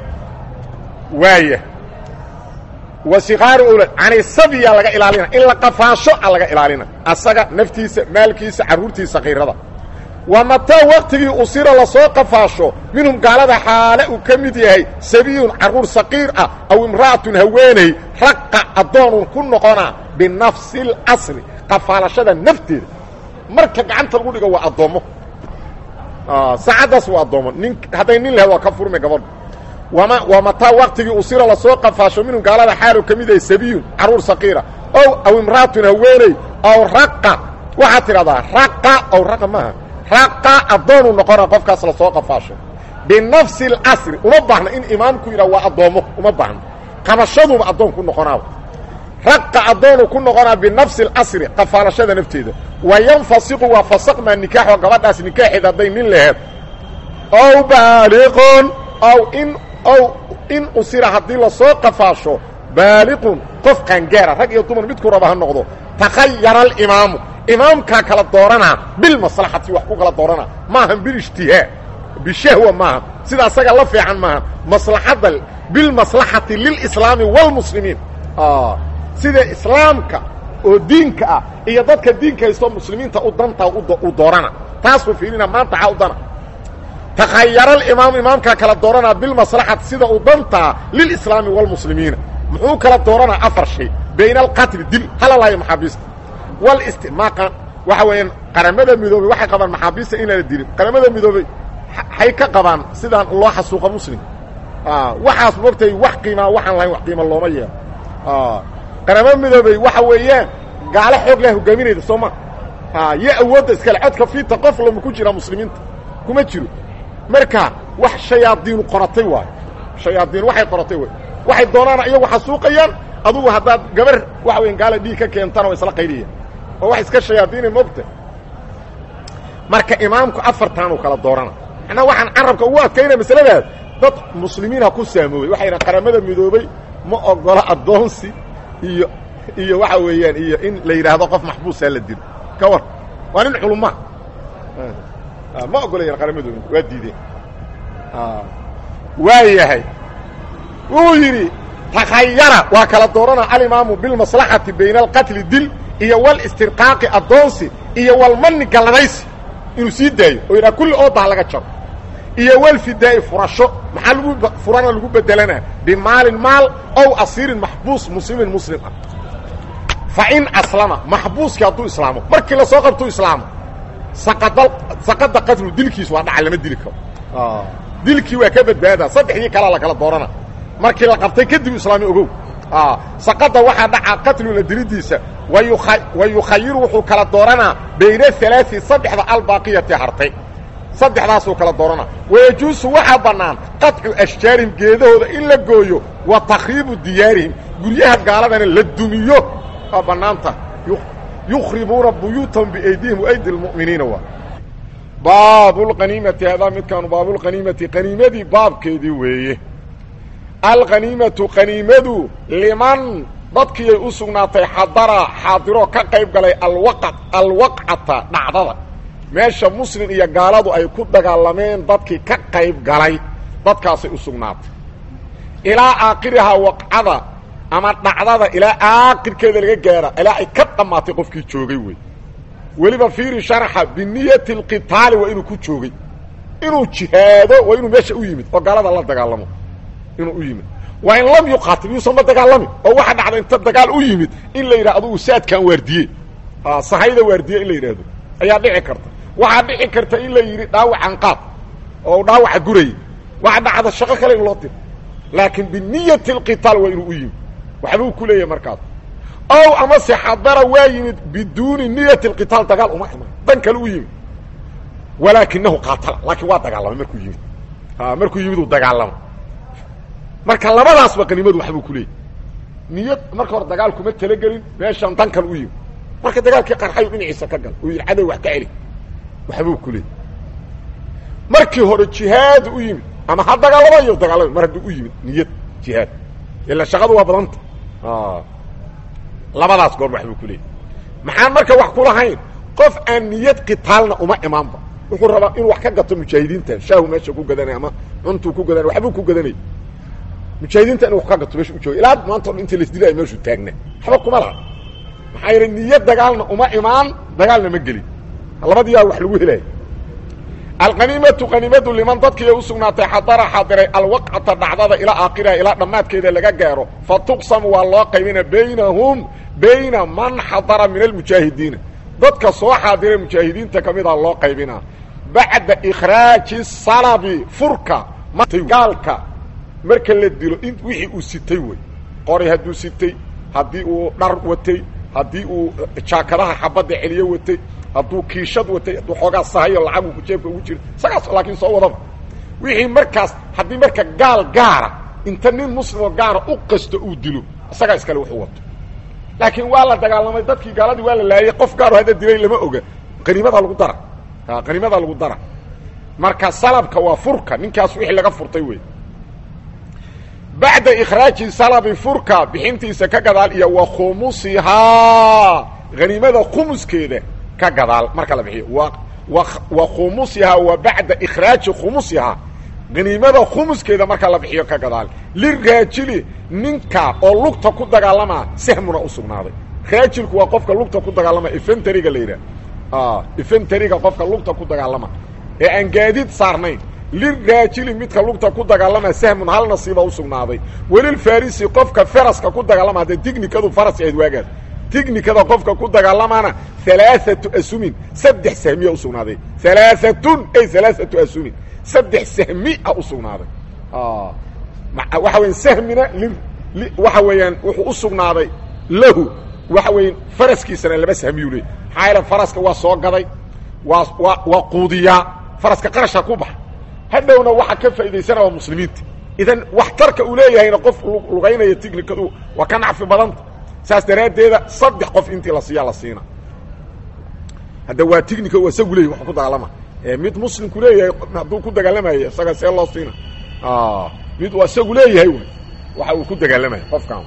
waaya wa siqaaru awlaad canisabiyaa laga ilaalina in la qafaasho a laga ilaalina asaga naftiisa maalkiisa carruurtiisa kayrada wa mataa waktigii usira lasoo qafaasho minhum gaalada xaale uu ka mid yahay sabiyun carruur saqiir ah aw imra'atun haweeney raqa addoonun ku noqona binafsi اlasri qafaalashada nafteeda marka gacanta lagu dhigo waa addoommo saacaddaas waa addoommo nin hadday nin lahed waa ka furmay gabadhu wama waa mataa waktigii usira lasoo qafaasho minhum gaalada xaalu ka mid yahay sabiyun carruur saqiira ow aw imra'atun haweeney aw raqa waxaad tidhahdaa raqa ow raqa maaha raqa addoonuu noqona qofkaas lasoo qafaasho binafsi اlasri uma baahna in imaamku yidhah waa addoommo uma baahna qabashaduuba addoon ku noqonaaba raqa addoonuu ku noqonaa binafsi اlasri qafaalashada nafteeda wa yanfasiqu waa fasaqmaa nikaaxo gabadhaas nikaaxeed hadday nin laheed ow baaliqun ow in ow in usira haddii lasoo qafaasho baaliqun qof qaangaara rag iyo dumar midku raba ha noqdo takhayara alimaamu imaamkaa kala dooranaa bilmaslaxati wax ku kala dooranaa maahan bilijtihaa bishahwa maaha sida asaga la fiican maaha maslaxadda bilmaslaxati lilislaami wاlmuslimiin sida islaamka oo diinka ah iyo dadka diinka haysto muslimiinta u dantaa u doorana taasuu fiirina maanta xaa u dana takhayara alimaamu imaamkaa kala dooranaa bilmaslaxati sida u dantaa lilislaami wاlmuslimiina muxuu kala dooranaa afar shay bayna alqatli dil halalaayo maxaabiista wlstimaaqa waxa weeyaan qaramada midoobey waxay qabaan maxaabiista inaana dilin qaramada midoobey hay ka qabaan sidaan loo xasuuqa muslim waxaas mogtay wax qiimaa waxaan lahayn wax qiima looma yeelo qaramada midoobey waxa weeyaan gaalo xoog leh hogaaminayda soo ma yo awoodda iskale codka fiita qof lama ku jira muslimiinta kuma jiro marka wax shayaadiinu qoratay waayo shayaadiin waxay qoratay way waxay doonaan iyagu xasuuqayaan adugu haddaad gabar waxa weyan gaala dhiig ka keentana waa isla qaydiyaan oo wax iska shayaadiinay mogta marka imaamku afartaanuu kala doorana macnaa waxaan carabka ugu adkaynaya masaladaas dad muslimiinha ku saamoobay waxay yidhahan qaramada midoobey ma ogolo addoonsi iyo iyo waxa weeyaan iyo in la yidhaahdo qof maxbuusaa la dilo ka war waa nin culuma ma ogolayan qaramadooda waa diideen waa yahay wuu yidhi takhayara waa kala doorana alimaamu bilmaslaxati bayna alqatli dil iyo walistirqaaqi addoonsi iyo walmani galladaysi inuu sii daayo oo yidhaha kulli oodaha laga jaro iyo walfidaa'i furasho maxaa lagu furana lagu bedelanaa bimaalin maal ow asiirin maxbuus muslimin muslim ah fa in aslama maxbuuskii hadduu islaamo markii lasoo qabtuu islaamo saqada saqada qatlu dilkiis waa dhaca lama dili karo dilkii waa ka badbaadaa saddexdii kalaa la kala doorana markii la qabtay kadib islaami ogow saqada waxaa dhaca qatluna dilidiisa wa yukhayiru wuxuu kala dooranaa bayna alaai saddexda albaaqiyati hartay saddexdaasuu kala dooranaa wayajuusu waxaa bannaan qaطcu ashjaarihim geedahooda in la gooyo wa takhriibu diyaarihim guryaha gaaladana la dumiyo waa bannaanta yukhribuuna buyuutahum biaydihim waaydi lmu'miniina waa baabulqaniimati hadaa midkaanu baabulqaniimati qaniimadii baabkeedii weeye alqaniimatu qaniimadu liman dadkiiyay u sugnaatay xadara xaadiroo ka qayb galay alwaqa alwaqcata dhacdada meesha muslim iyo gaaladu ay ku dagaalameen dadkii ka qayb galay dadkaasay u sugnaatay ilaa aakhirihaa waqcada ama dhacdada ilaa aakhirkeeda laga gaara ilaa ay ka dhammaatay qofkii joogay wey weliba fiiri sharaxa biniyati alqitaali waa inuu ku joogay inuu jihaado waa inuu meesha u yimid oo gaalada la dagaalamo inuu u yimid waa in lam yuqaatil yuusan ma dagaalamin oo waxa dhacda inta dagaal u yimid in la yidhaha adugu saadkaan waardiye sahayda waardiye in la yidhaahdo ayaa dhici karta waxaa dhici karta in la yidhi dhaawacan qaad oo dhaawaca gurayay waxa dhacda shaqo kale in loo diro laakiin biniyati alqitaal waa inuu u yimid waxbuu ku leeyahay markaas ow amase xadara waa yimid biduuni niyati alqitaal dagaal uma iman dan kale u yimid walaakinahu qaatala laakiin waa dagaalamay markuu yimid markuu yimid uu dagaalama marka labadaasba qanimadu waxbuu ku leeyahy niyad marka hore dagaal kuma talagelin meeshan dan kale u yimid marka dagaalkii qarxayu dhinaciisa ka gal uu yidhi cadow wax ka celi waxbuu ku leeyahy markii hore jihaad u yimid ama ha dagaalamayo dagaalama mar hadduu u yimid niyad jihaad ila shaqadu waa badanta labadaas goor waxbuu ku leeyahy maxaan marka wax ku lahayn qof aan niyad qitaalna uma imaanba wuxuu rabaa inuu wax ka gato mujaahidiintan shaahu meesha ku gadanay ama cuntuu ku gadanay waxbuu ku gadanay mujaahidiinta inu wax ka gato meesha u jooga ilaa maanta o dhan inta laisdilaayo meeshuu taagna waxba kuma laha maxaa yeele niyad dagaalna uma imaan dagaalna ma gelin labadiyaa wax lagu helaya alqaniimatu qaniimadu liman dadkiiay u sugnaatay xadara xadiray alwaqcata dhacdada ilaa aakhiriha ilaa dhammaadkeeda laga gaaro fa tuqsamu waa loo qaybina baynahum bayna man xadara min almujaahidiina dadka soo xaadiray mujaahidiinta ka mida loo qaybinaa bacda ikhraaji salabi furka gaalka marka la dilo in wixii uu sitay wey qori hadduu sitay haddii uu dhar watay haddii uu jaakadaha xabadda celiyo watay hadduu kiishad watay hadduu xoogaa sahayo lacagu jeebka ugu jiro isagaas laakiin soo wadaba wixii markaas haddii marka gaal gaara inta nin muslimoo gaara u qasto uu dilo isagaa iskale wuxuu wato laakiin waa la dagaalamay dadkii gaaladii waa la laayay qof gaaro hadda dilay lama oga qaniimadaa lagu dara qaniimadaa lagu dara marka salabka waa furka ninkaas wixii laga furtay wey bacda ikhraaji salabi furka bixintiisa ka gadaal iyo wa khumusihaa haniimada khumuskeeda ka gadaal marka la bixiyo wa wa khumusihaa wa bacda ikhraaji khumusihaa haniimada khumuskeeda marka la bixiyo ka gadaal liraajili ninka oo lugta ku dagaalamaa sahmuna u sugnaaday raajilku waa qofka lugta ku dagaalama ifentariga la yidhaah ifentariga qofka lugta ku dagaalama ee aan gaadiid saarnayn liraajili midka lugta ku dagaalama sahmun hal nasiiba u sugnaaday welilfarisi qofka faraska ku dagaalama hadda tignikadu faras ahayd waagaas tignikada qofka ku dagaalamana alaaatu asumin saddex sahmiya usugnaaday alaaatun ay alaaatu asumin saddex sahmia usugnaaday waxa weya sahmina waxa weeyaan wuxuu u sugnaaday lahu waxa weya faraskiisana laba sahmiyu leey maxaa yaele faraska waa soo gaday waa waa waa quudiyaa faraska qarasha ku baxa hadhowna waxa ka faa'idaysana waa muslimiinta idan waxtarka uu leeyahayna qof lugaynaya tignikadu waa ka nacfi badanta saas daraaddeeda saddex qof intii la siiyaa la siina hadda waa tignika u isagu leeyahy wax ku dagaalama mid muslimku leeyahay hadduu ku dagaalamayo isaga see loo siina mid waa isagu leeyahay wy waxa uu ku dagaalamaya qofkan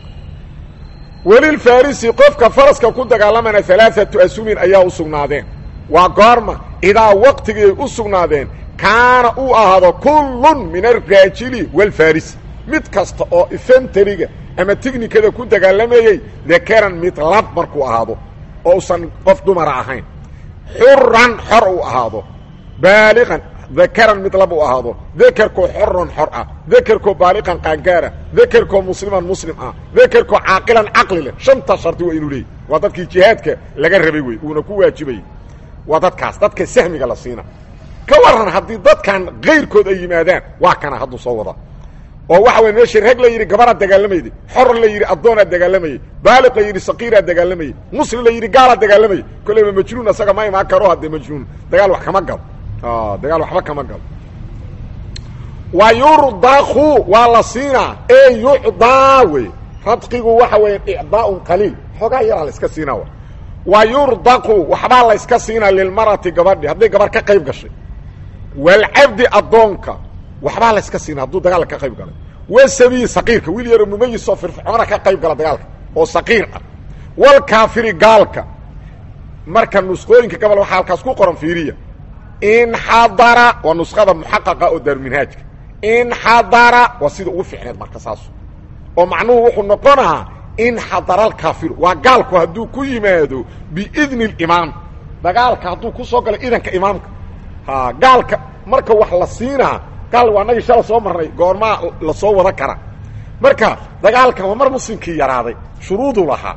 welilfarisi qofka faraska ku dagaalamana alaaatu asumin ayaa u sugnaadeen waa goorma idaa waqtigii u sugnaadeen kaana uu ahaado kullun min alraajili walfarisi mid kasta oo ifentariga ama tignikada ku dagaalamayey dakaran mid lab markuu ahaado oo usan qof dumara ahayn xuran xor uu ahaado baaliqan dakaran mid lab uu ahaado dakerkoo xoran xor ah dakerkoo baaliqan qaangaara dakerkoo musliman muslim ah dakerkoo caaqilan caqli leh shanta shardi waa inuu leeyay waa dadkii jihaadka laga rabay wey uuna ku waajibayay waa dadkaas dadka sahmiga la siina ka waran haddii dadkan kayrkood ay yimaadaan waa kana hadduu soo wada oo waxa wey meeshii rag la yidhi gabaraa dagaalamayday xor la yidhi addoonaa dagaalamayey baaliq la yidhi saqiiraa dagaalamayey muslim la yidhi gaalaa dagaalamayay kolleyba majnuun asaga ma imaan karo haddee majnuun dagaal wax kama galo dagaal waxba kama galo wa yurdaku waa la siinaa e yucdaa wey radqigu waxa weya icdaaun qaliil xoogaa yaraa la iska siinaa w wa yurdaqu waxbaa la yska siinaa lilmarati gabadhi hadday gabar ka qayb gashay walcabdi addoonka waxbaa la yska siinaa hadduu dagaalka ka qayb galay wasabiyi saqiirka wiil yaroo mumayisoo firfircoona ka qayb gala dagaalka oo saqiir ah walkaafiri gaalka marka nusqooyinka gabal waxaa halkaas ku qoran fiiriya inxadara waa nuskhada muxaqaqa oo daaruminhaajka inxadara waa sida ugu fiicneed marka saas oo macnuhu wuxuu noqonahaa inxadara alkaafiru waa gaalku hadduu ku yimaado biidni اlimaam dagaalka hadduu ku soo galo idanka imaamka ha gaalka marka wax la siinaa gaal waa nagii shala soo marnay goormaa la soo wada kara marka dagaalkan waa mar muslimkii yaraaday shuruuduu lahaa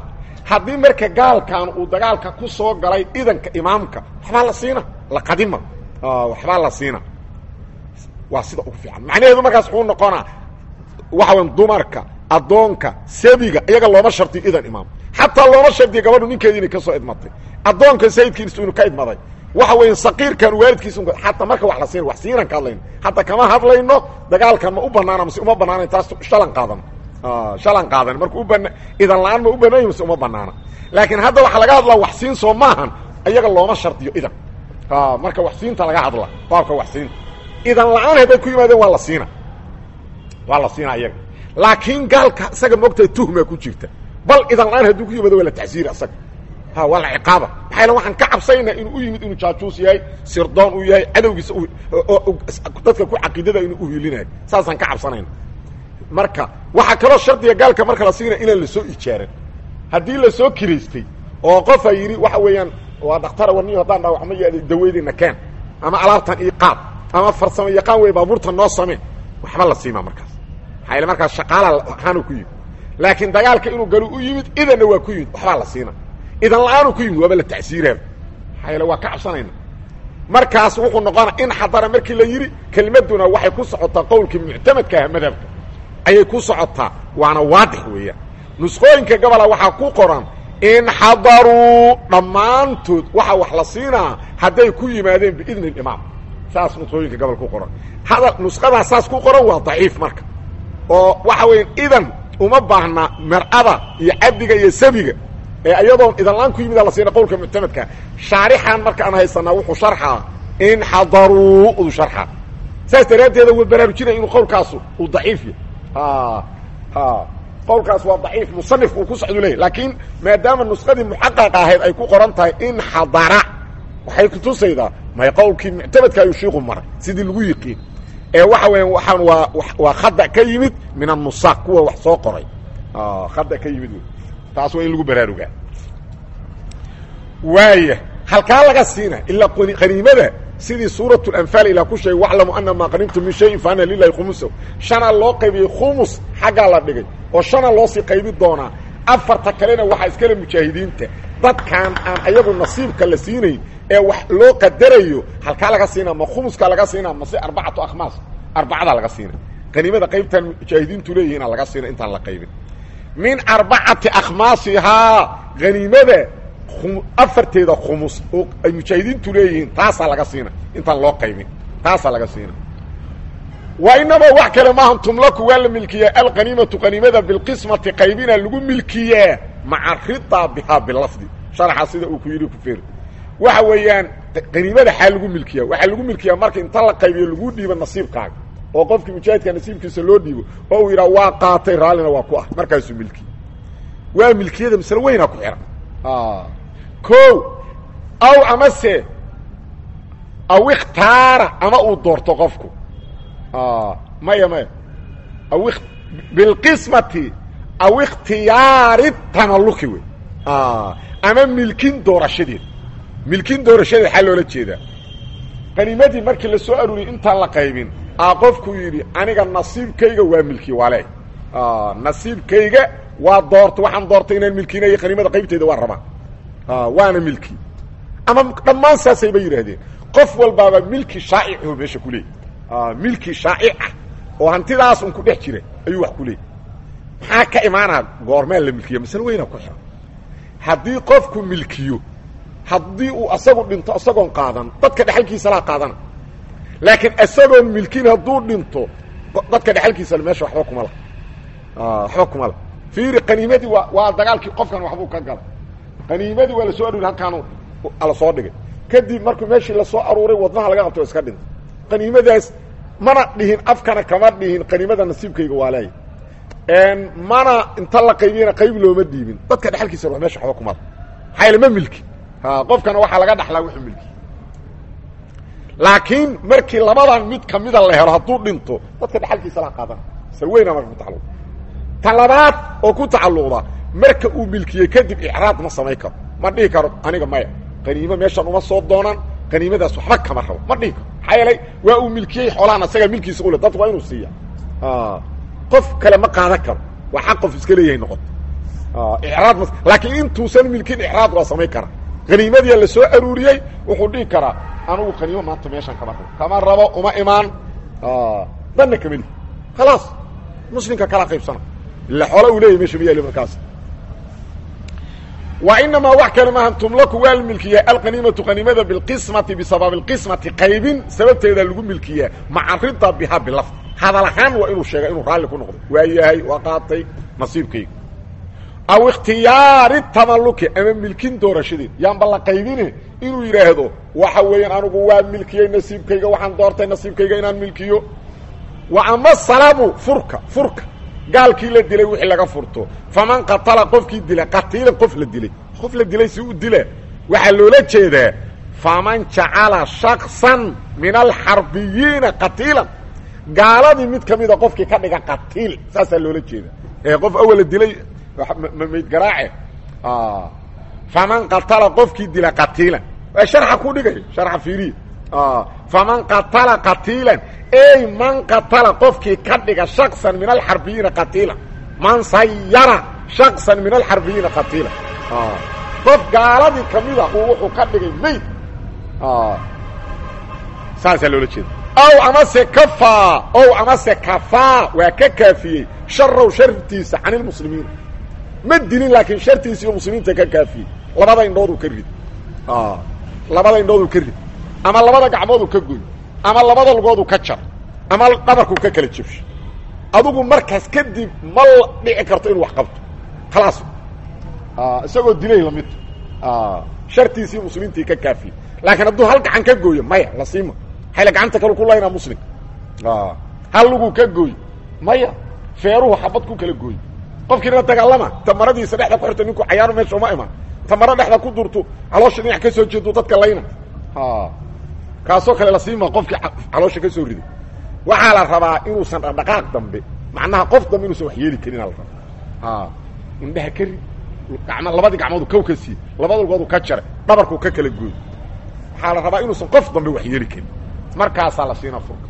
haddii marka gaalkan uu dagaalka ku soo galay idanka imaamka waxbaa la siina la qadima waxbaa la siina waa sida ugu fiican macnaheedu markaas wuxuu noqonaa waxa weya dumarka addoonka sabiga iyaga looma shardiyo idan imaam xataa looma shardiyo gabadhu ninkeedii inay ka soo idmatay addoonka sayidkiis inu ka idmaday waxa weya saqiirkan waalidkiis xataa marka wax la siina wax siinan ka hadlayno hataa kama hadlayno dagaalkan ma u banaana mase uma banaana taas shalan qaadan shalan qaadan marka u bana idan la-aan ma u banaanya mase uma banaana laakiin hadda waxaa laga hadlaa wax siin soo maahan iyaga looma shardiyo idan marka wax siinta laga hadla baabka wax siinta idan la-aan hadday ku yimaadeen waa la siina waa la siina iyaga laakiin gaalka isaga moogtahay tuhmaa ku jirta bal idan la-aan hadduu ku yimaado waa la tacsiira isaga ha waa la ciqaaba maxaa yale waxaan ka cabsaynaa inuu u yimid inuu jaajuus yahay sirdoon uu yahay cadowgiisa dadka ku caqiidada inuu uhilinayo saasaan ka cabsanayna marka waxaa kaloo shardiga gaalka marka la siina inaan la soo ijaaran haddii la soo kiraystay oo qofa yidhi waxa weeyaan waa dhaktara warniyo haddaan dhaawacma iyo daweydayna keen ama alaabtan ii qaad ama farsamo yaqaan wey baabuurta noo samee waxba la siimaa markaas maxaa yale markaas shaqaala ahaanu ku yimid laakiin dagaalka inuu galo u yimid idanna waa ku yimid waxbaa la siina idan la-aanu ku yimid waaba la tacsiiraaba maxaa yaele waa ka cabsanayna markaas wuxuu noqona in xadara markii la yidhi kelmaduna waxay ku socotaa qowlkii muctamadka ah madhabka ayay ku socotaa waana waadix weeyaan nusqooyinka gobola waxaa ku qoran in xadaruu dhammaantood waxaa wax la siinaa hadday ku yimaadeen biidni اlimaam saas nusqooyinka gobol ku qoran hadal nusqadaa saas ku qoran waa daciif marka oo waxa weya idan uma baahna mar'ada iyo cabdiga iyo sabiga ee iyadoon idanlaan ku yimida la siina qowlka muctamadka shaarixan marka aan haysanaa wuxuu sharxaa in xadaruu u sharxaa saas daraaddeeda wa baraarujinaya inuu qowlkaasu uu daciif yahy qowlkaas waa daciif musanifku uu ku socdu leeyahy laakiin maadaama nusqadii muxaqaqa ahayd ay ku qoran tahay in xadara waxay kutusaydaa may qowlkii muctamadka ayuu shiiku maray sidii lagu yiqiin ee waxa weya waxaan waa waa khada ka yimid min annusaaq kuwa wax soo qoray khada ka yimid taas waa in lagu baraarugaa waaya halkaa laga siina ilaa qaniimada sidii suuraة اأنفaal ilaa ku sheegay waclamu ana maa qanimtum min shayin faana lilahi khumusa shanaa loo qaybiyey khumus xaggaa la dhigay oo shana loo sii qaybi doonaa afarta kalena waxaa iskale mujaahidiinta dadkaan aan ayagu nasiibka la siinayn ee wax loo qadarayo halkaa laga siinaa ma khumuska laga siinaa mase arbacatu akhmaas arbacadaa laga siina qaniimada qaybtaan mujaahidiintu leeyihiina laga siina intaan la qaybin min arbacati akhmaasihaa haniimada afarteeda khumus oo ay mujaahidiintu leeyihiin taasaa laga siina intaan loo qaybin taasaa laga siina wa inamaa wax kale maahan tumlaku waa la milkiyaa alqaniimatu qaniimada bilqismati qaybina lagu milkiyaa maca ridaa bihaa bilafdi sharaxa sida uu ku yidhi ku feer waxa weeyaan qaniimada xaa lagu milkiyaa waxaa lagu milkiyaa marka inta la qaybiyo lagu dhiibo nasiibkaaga oo qofkii mujaahidka nasiibkiisa loo dhiibo oo uu yidhaha waa qaatay raallina waa ku ah markaasuu milkiye waa milkiyada masle weynaa ku xihan o aw amase aw ikhtaara ama uu doorto qofku maya maya aw bilqismati aw ikhtiyaari tamaluki wey ama milkin doorashadeed milkin doorashadeed waxaa loola jeedaa qaniimadii markii la soo aruuriyey intaan la qaybin a qofku yidhi aniga nasiibkayga waa milki wale nasiibkayga waa doorta waxaan doortay inaan milkinayo qaniimada qaybteeda waan rabaa waana milki ama dhammaan saasayba yidhaahdeen qof walbaaba milki shaa'ico meesha ku leeyay milki shaa'ica oo hantidaas un ku dhex jira ayuu wax ku leeyay maxaa ka imaanaa goormaa la milkiya masale weynaa ku xihan haddii qofku milkiyo haddii uu asagu dhinto isagoon qaadan dadka dhexalkiisa laa qaadana laakiin isagoon milkin hadduu dhinto dadka dhexalkiisa meesha waxba kuma la waxba kuma la fiiri qaniimadii waa waa dagaalkii qofkan waxbuu ka gala qaniimadii waa lasoo aruuri halkaan la soo dhigay kadib markuu meeshii lasoo aruuray wadnaha laga qabto iska dhintay qaniimadaas mana dhihin afkana kama dhihin qaniimada nasiibkayga waa leeya mana inta la qaybiyana qayb looma dhiibin dadka dhexalkiisa wa mesha waxba kumada maxaa yaele ma milki qofkana waxaa laga dhaxlaa wuxuu milki laakiin markii labadan mid kamida la helo hadduu dhinto dadka dhexalkiisa la qaadana se weyna marka ku tacalluq ta labaad oo ku tacalluqda marka uu milkiyey kadib icraad ma samayn karo ma dhihi karo aniga maya qaniimo meeshan uma soo doonaan qaniimadaas waxba kama rabo ma dhihi karo maxaa yeelay waa uu milkiyey xoolahan asagaa milkiisa ule dadku waa inuu siiya qof kale ma qaadan karo waa xaq qof iska leeyahay noqoto icraad ma laakiin intuusan milkin icraad waa samayn kara haniimadiia la soo aruuriyey wuxuu dhihi karaa anugu qaniimo maanta meeshan kama rabo kama rabo uma imaan danna kama li khalaas muslimka kala qaybsana ila xoola uu leeyay meesha ma yaali markaas wa inamaa wax kale maahan tumlaku waa la milkiyaa alqaniimatu qaniimada bilqismati bisababi اlqismati qaybin sababteeda lagu milkiyaa maca rida biha bilafd hadal ahaan waa inuu sheega inuu raalli ku noqdo waa yahay waa qaatay nasiibkayga aw ikhtiyaari tamaluki ama milkin doorashadeed yaanba la qaybine inuu yidhaahdo waxa weeyaan anigu waa milkiyey nasiibkayga waxaan doortay nasiibkayga inaan milkiyo wa ama salamu furka furka gaalkii la dilay wixii laga furto faman qatala qofkii dila qatiilan qof la dilay qof la dilay si u dila waxaa loola jeedaa faman jacala shaksan min alxarbiyiina qatiilan gaaladii mid ka mida qofkii ka dhiga qatiil saasaa loola jeeda ee qof awala dilay mayd garaace faman qatala qofkii dila qatiilan waa sharxa ku dhigay sharxa fiiriya faman qatala qatiilan ey man qatala qofkii ka dhiga shaksan min alxarbiyiina qatiilan man sayara shaksan min alxarbiyiina qatiilan qof gaaladii kamida uu wuxuu ka dhigay mayd saasaa loola jeeda ow amase kafaa ow amase kafaa waa ka kaafiyey sharow shartiisa can ilmuslimiina ma dilin laakiin shartiisa iyo muslimiinta ka kaafiyey labada indhooduu ka rid labada indhooduu ka rid ama labada gacmooduu ka goy ama labada lugoodu ka jar ama dhabarkuu ka kala jebsho adugu markaas kadib ma dhici karto inuu wax qabto khalaas isagoo dilay lamid shartiisii muslimiintii ka kaafiyey laakiin hadduu hal gacan ka gooyo maya la siima hayla gacanta kalu ku laynaa muslim hal luguu ka gooy maya feeruhu xabad ku kala gooy qofkiina dagaalama tamaradiisa dhexda ku xirta ninku cayaaro meesha uma imaan tamaro dhexda ku durto caloosha dhinac ka soo jeedo dadka layna kaasoo kale la siima qofkii caloosha ka soo riday waxaa la rabaa inuusan dhaqdhaqaaq dambe macnaha qof dambe inuusan wax yeeli karin aa la rabaa indhaha ka rid gam labadii gacmoodu kow ka siiye labada lugoodu ka jaray dhabarkuu ka kala gooy waxaa la rabaa inuusan qof dambe wax yeeli karin markaasaa la siina furka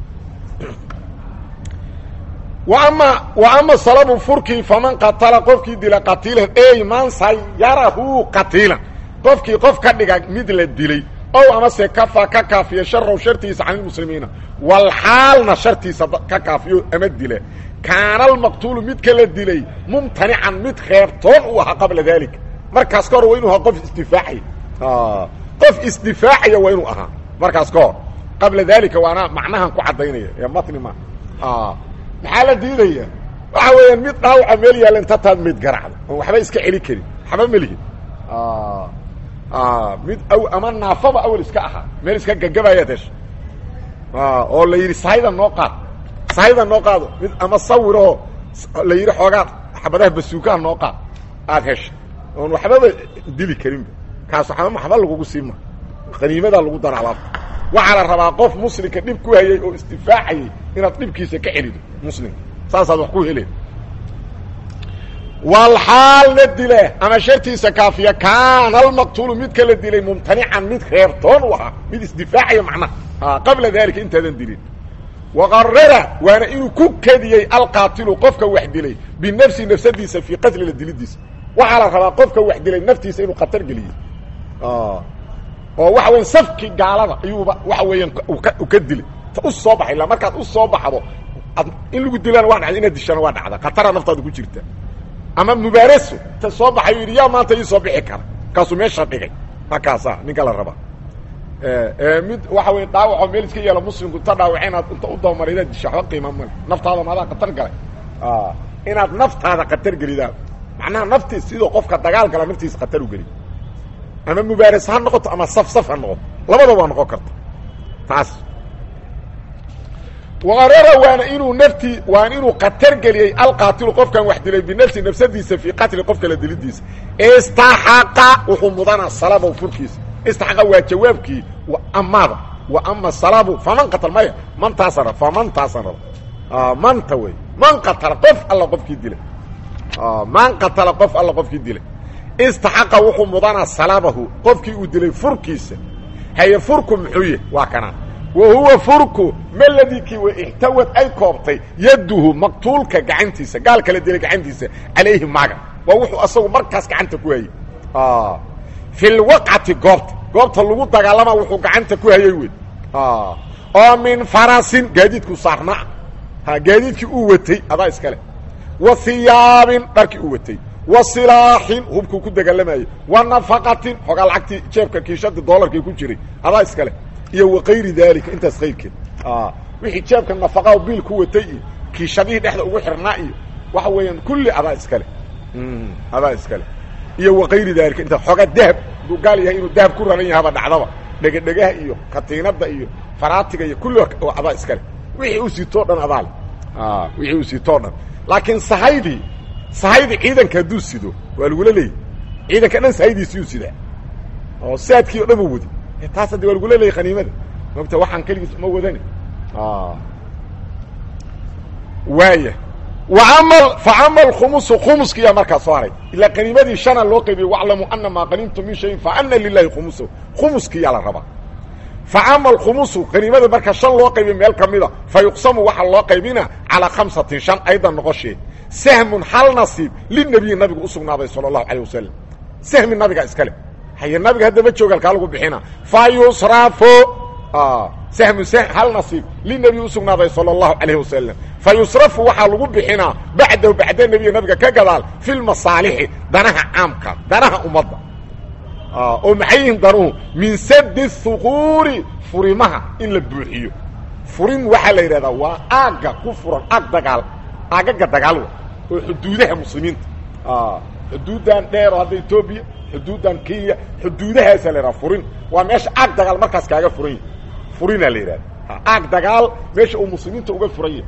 ama wa ama salabu furkii faman qatala qofkii dila qatiilan ey man sayarahu qatiilan qofkii qof ka dhiga mid la dilay ow amase kafa ka kaafiya sharow shartiisa can ilmuslimiina walxaalna shartiisa ka kaafiyo ama dila kaana almaqtuulu midka la dilay mumtanican mid reebtoon uu ahaa qabla daalika markaas ka hor waa inu ahaa qof isdifaacaya qof isdifaacaya waa inuu ahaa markaas ka hor qabla daalika waana macnahan ku caddaynaya ee matni ma maxaa la diidaya waxa weeyaan mid dhaawaca meel yaalla inta taad mayd garacda oon waxba iska celi karin waxba ma lihin mid aw ama naafaba awel iska ahaa meel iska gagabayaad hesha oo la yidhi sahayda noo qaad sahayda noo qaado mid ama sawiroo la yidhi xoogaa xabadaha basuukaha noo qaad aad hesha oon waxbaba dili karinba kaas waxba waxba lagugu siima qaniimadaa lagu dara alaabta waxaa la rabaa qof muslimka dhib ku hayay oo isdifaacayay inaad dhibkiisa ka celido muslimka saasaad wax ku heleen walxaal la dila ama shartiisa kaafiya kaana almaqtuulu midka la dilay mumtanican mid reertoon u ahaa mid isdifaacaya macnaha qabla dalika intaadan dilin waqarara waana inuu ku kadiyey alqaatilu qofka wax dilay binafsi nafsadiisa fii qatli la dilidiisa waxaa la rabaa qofka wax dilay naftiisa inuu khatar geliyey oo waxa weya safkii gaalada ayuuba waxa weeyaan u ka dilay ta u soo baxay la markaad u soo baxdo in lagu dilaana waa dhacda inaad dishana waa dhacda khatara naftaada ku jirta ama mubaaraso ta soo baxay yidhi yaa maanta ii soo bixi kara kaasuu meesha dhigay markaasa ninka la rabaa mid waxa wey dhaawacoo meel iska yeelo muslimku inta dhaawace inaad inta u dabamara inaad disha waxba qiima male naftaada maadaa khatar galay inaad naftaada khatar gelidaa macnaha naftii sidoo qofka dagaal gala naftiisa khatar u geliy ama mubaaras ha noqoto ama saf saf ha noqoto labadaba waa noqon karta taas waqarara waana inuu naftii waana inuu khatar geliyey alqaatilu qofkan wax dilay binafsi nafsadiisa fii qatli qofka la dilidiisa istaxaqa wuxuu mudanaa salabow furkiisa istaxaqa waa jawaabkii amaada wa ama salabu faman qatal maya mantaasana famantaasana manta wey man qatala qof alla qofkii dilay man qatala qof alla qofkii dilay istaxaqa wuxuu mudanaa salabahu qofkii uu dilay furkiisa haye furku muxuu yahy waa kanaa wa huwa furku maladikii wa ixtawad ay koobtay yaduhu maqtuulka gacantiisa gaalka la dilay gacantiisa calayhi maaga waa wuxuu asagu markaas gacanta ku hayey fi lwaqcati goobta goobta lagu dagaalama wuxuu gacanta ku hayey wey oo min farasin gaadiidku saarnaa ha gaadiidkii uu watay adaa iskale wa hiyaabin dharkii uu watay wa silaaxin hubkuu ku dagaalamayey wa nafaqatin xoogaa lacagtii jeebka kiishadii doolarkii ku jiray adaa iskale iyo wa kayri daalika intaas kayrkeed wixii jeebka nafaqaha biil ku watay iyo kiishadihii dhexda ugu xirnaa iyo waxa weeyaan kulli adaa iskale adaa iskale iyo wa kayri daalika intaas xoogaa dahab hadduu gaal yahay inuu dahab ku raran yahaba dhacdaba dhegedhegaha iyo katiinada iyo faraatiga iyo kulli adaa iskale wixii uu sitoo dhan adaale wixii uu sitoo dhan laakiin sahaydii sahaydi ciidanka hadduu sido waa lagula leeyay ciidanka dhan sahaydiisiyuu sidaa oo saadkii o dhan u wadi taas haddi waa lagula leeyay khaniimada mogta waxaan keligiis uma wadani waaya waama faama alkhumusu khumuskiyaa markaa soo haray ilaa qaniimadii shana loo qaybiyey waclamu ana maa qaniimtum min shayin faana lilahi khumusahu khumuskiyaa la rabaa faama alkhumusu qaniimada marka shan loo qaybiy meel ka mida fa yuqsamu waxaa loo qaybina calaa khamsatin shan aydan noqoshee sahmun hal nasiib linabiyi nabigu u sugnaaday sala allahu calayh wasalam sahmi nabiga iskale haye nabiga haddama jooga alkaa lagu bixina fa yusrafo sahmu hal nasiib linabiyi u sugnaaday sala allahu calayh wasalam fa yusrafu waxaa lagu bixinaa bacdahu bacda nebiya nabiga ka gadaal fi lmasaalixi danaha caamka danaha ummadda oo maxay yihiin danuhu min sadi huquuri furimaha in la buuxiyo furin waxaa la yidhahdaa waa aagga ku furan aag dagaal aagaga dagaal wa oo xuduudaha muslimiinta xuduuddan dheero hadda etoobiya xuduuddan kenya xuduudahaasaa la yidhaha furin waa meesha aag dagaal markaas kaaga furan yahy furinaa la yidhahda aag dagaal meesha uu muslimiinta uga furan yahay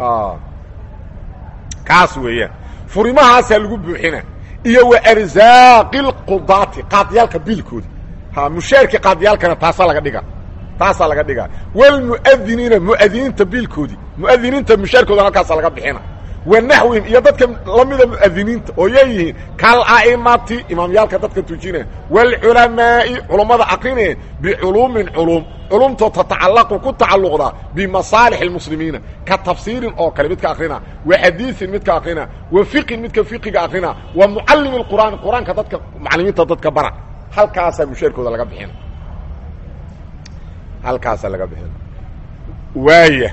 kaas weeyaan furimahaasaa lagu buuxina iyo wa arzaaqi lqudaati qaadiyaalka biilkooda ha mushaarkii qaadiyaalkana taasaa laga dhiga taasaa laga dhigaa walmu'adiniina mu'adiniinta biilkoodii mu'adiniinta mushaarkoodana halkaasa laga bixina wa naxwihim iyo dadka lamida mu'adiniinta oo yeeyihiin kal a'imati imaamyaalka dadka tujina waalculamaa'i culummada aqrineen biculuumin culuum culumtoo tatacallaqu ku tacalluqda bimasaalix اlmuslimiina ka tafsiirin oo kale midka akrina wa xadiiin midka akrina wa fiqin midka fiqiga akrina wa mucalimi اqur'aan qur-aanka dadka macalimiinta dadka bara halkaasaa mushaarkooda laga bixina halkaasaa laga bixina waaya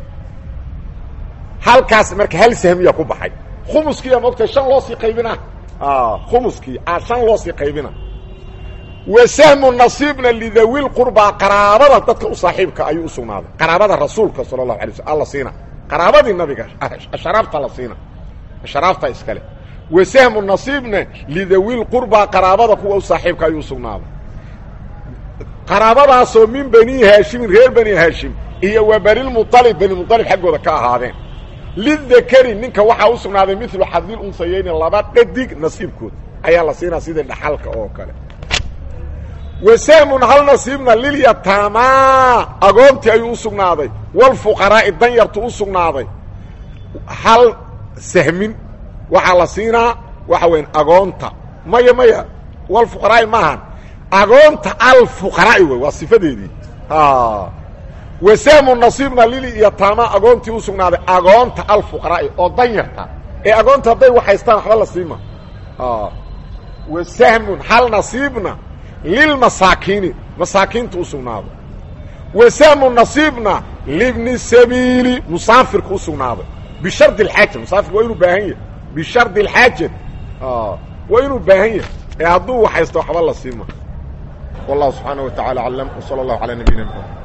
halkaas marka hal sahmiya ku baxay khumuskiiya moogtay shan loo sii qaybina khumuskii a shan loo sii qaybina wa sahmu nasiibna lidawi lqurbaa qaraabada dadka u saaxiibka ayuu u sugnaaday qaraabada rasuulka sala allahu alay slm alla siina qaraabadii nabiga asharaafta la siina asharaafta iskale wa sahmu nasiibna lidawi lqurbaa qaraabada kuwa u saaxiibka ayuu u sugnaaday qaraabadaasoo min bani haashimin reer bani haashim iyo wa banilmualib banimualib xaggooda ka ahaadeen lidakari ninka waxaa u sugnaaday milu xadil unsayeyni laba dhadig nasiibkood ayaa la siinaa sidii dhaxalka oo kale wa sahmun hal nasiibna lilyataamaa agoontii ayuu u sugnaaday walfuqaraa'i danyartu u sugnaaday hal sahmin waxaa la siinaa waxa weyan agoonta maya maya walfuqaraa'i maahan agoonta alfuqaraa'i wey waa sifadeedii wa sahmu nasiibna lilyataamaa agoontii u sugnaaday agoonta alfuqaraa'i oo danyarta ee agoonta hadday waxaystaan waxba la siima wa sahmun hal nasiibna lilmasaakiini masaakiinta u sugnaaday wa sahmu nasiibna libni sabiili musaafirka u sugnaaday bishardi alxaaja musaafirka waa inuu baahan yahay bishardi alxaaja waa inuu baahan yahay ee hadduu waxaysto waxba la siima wallahu subxaanaه wa taعala aclam w salى اllahu alى nabiyina mxamed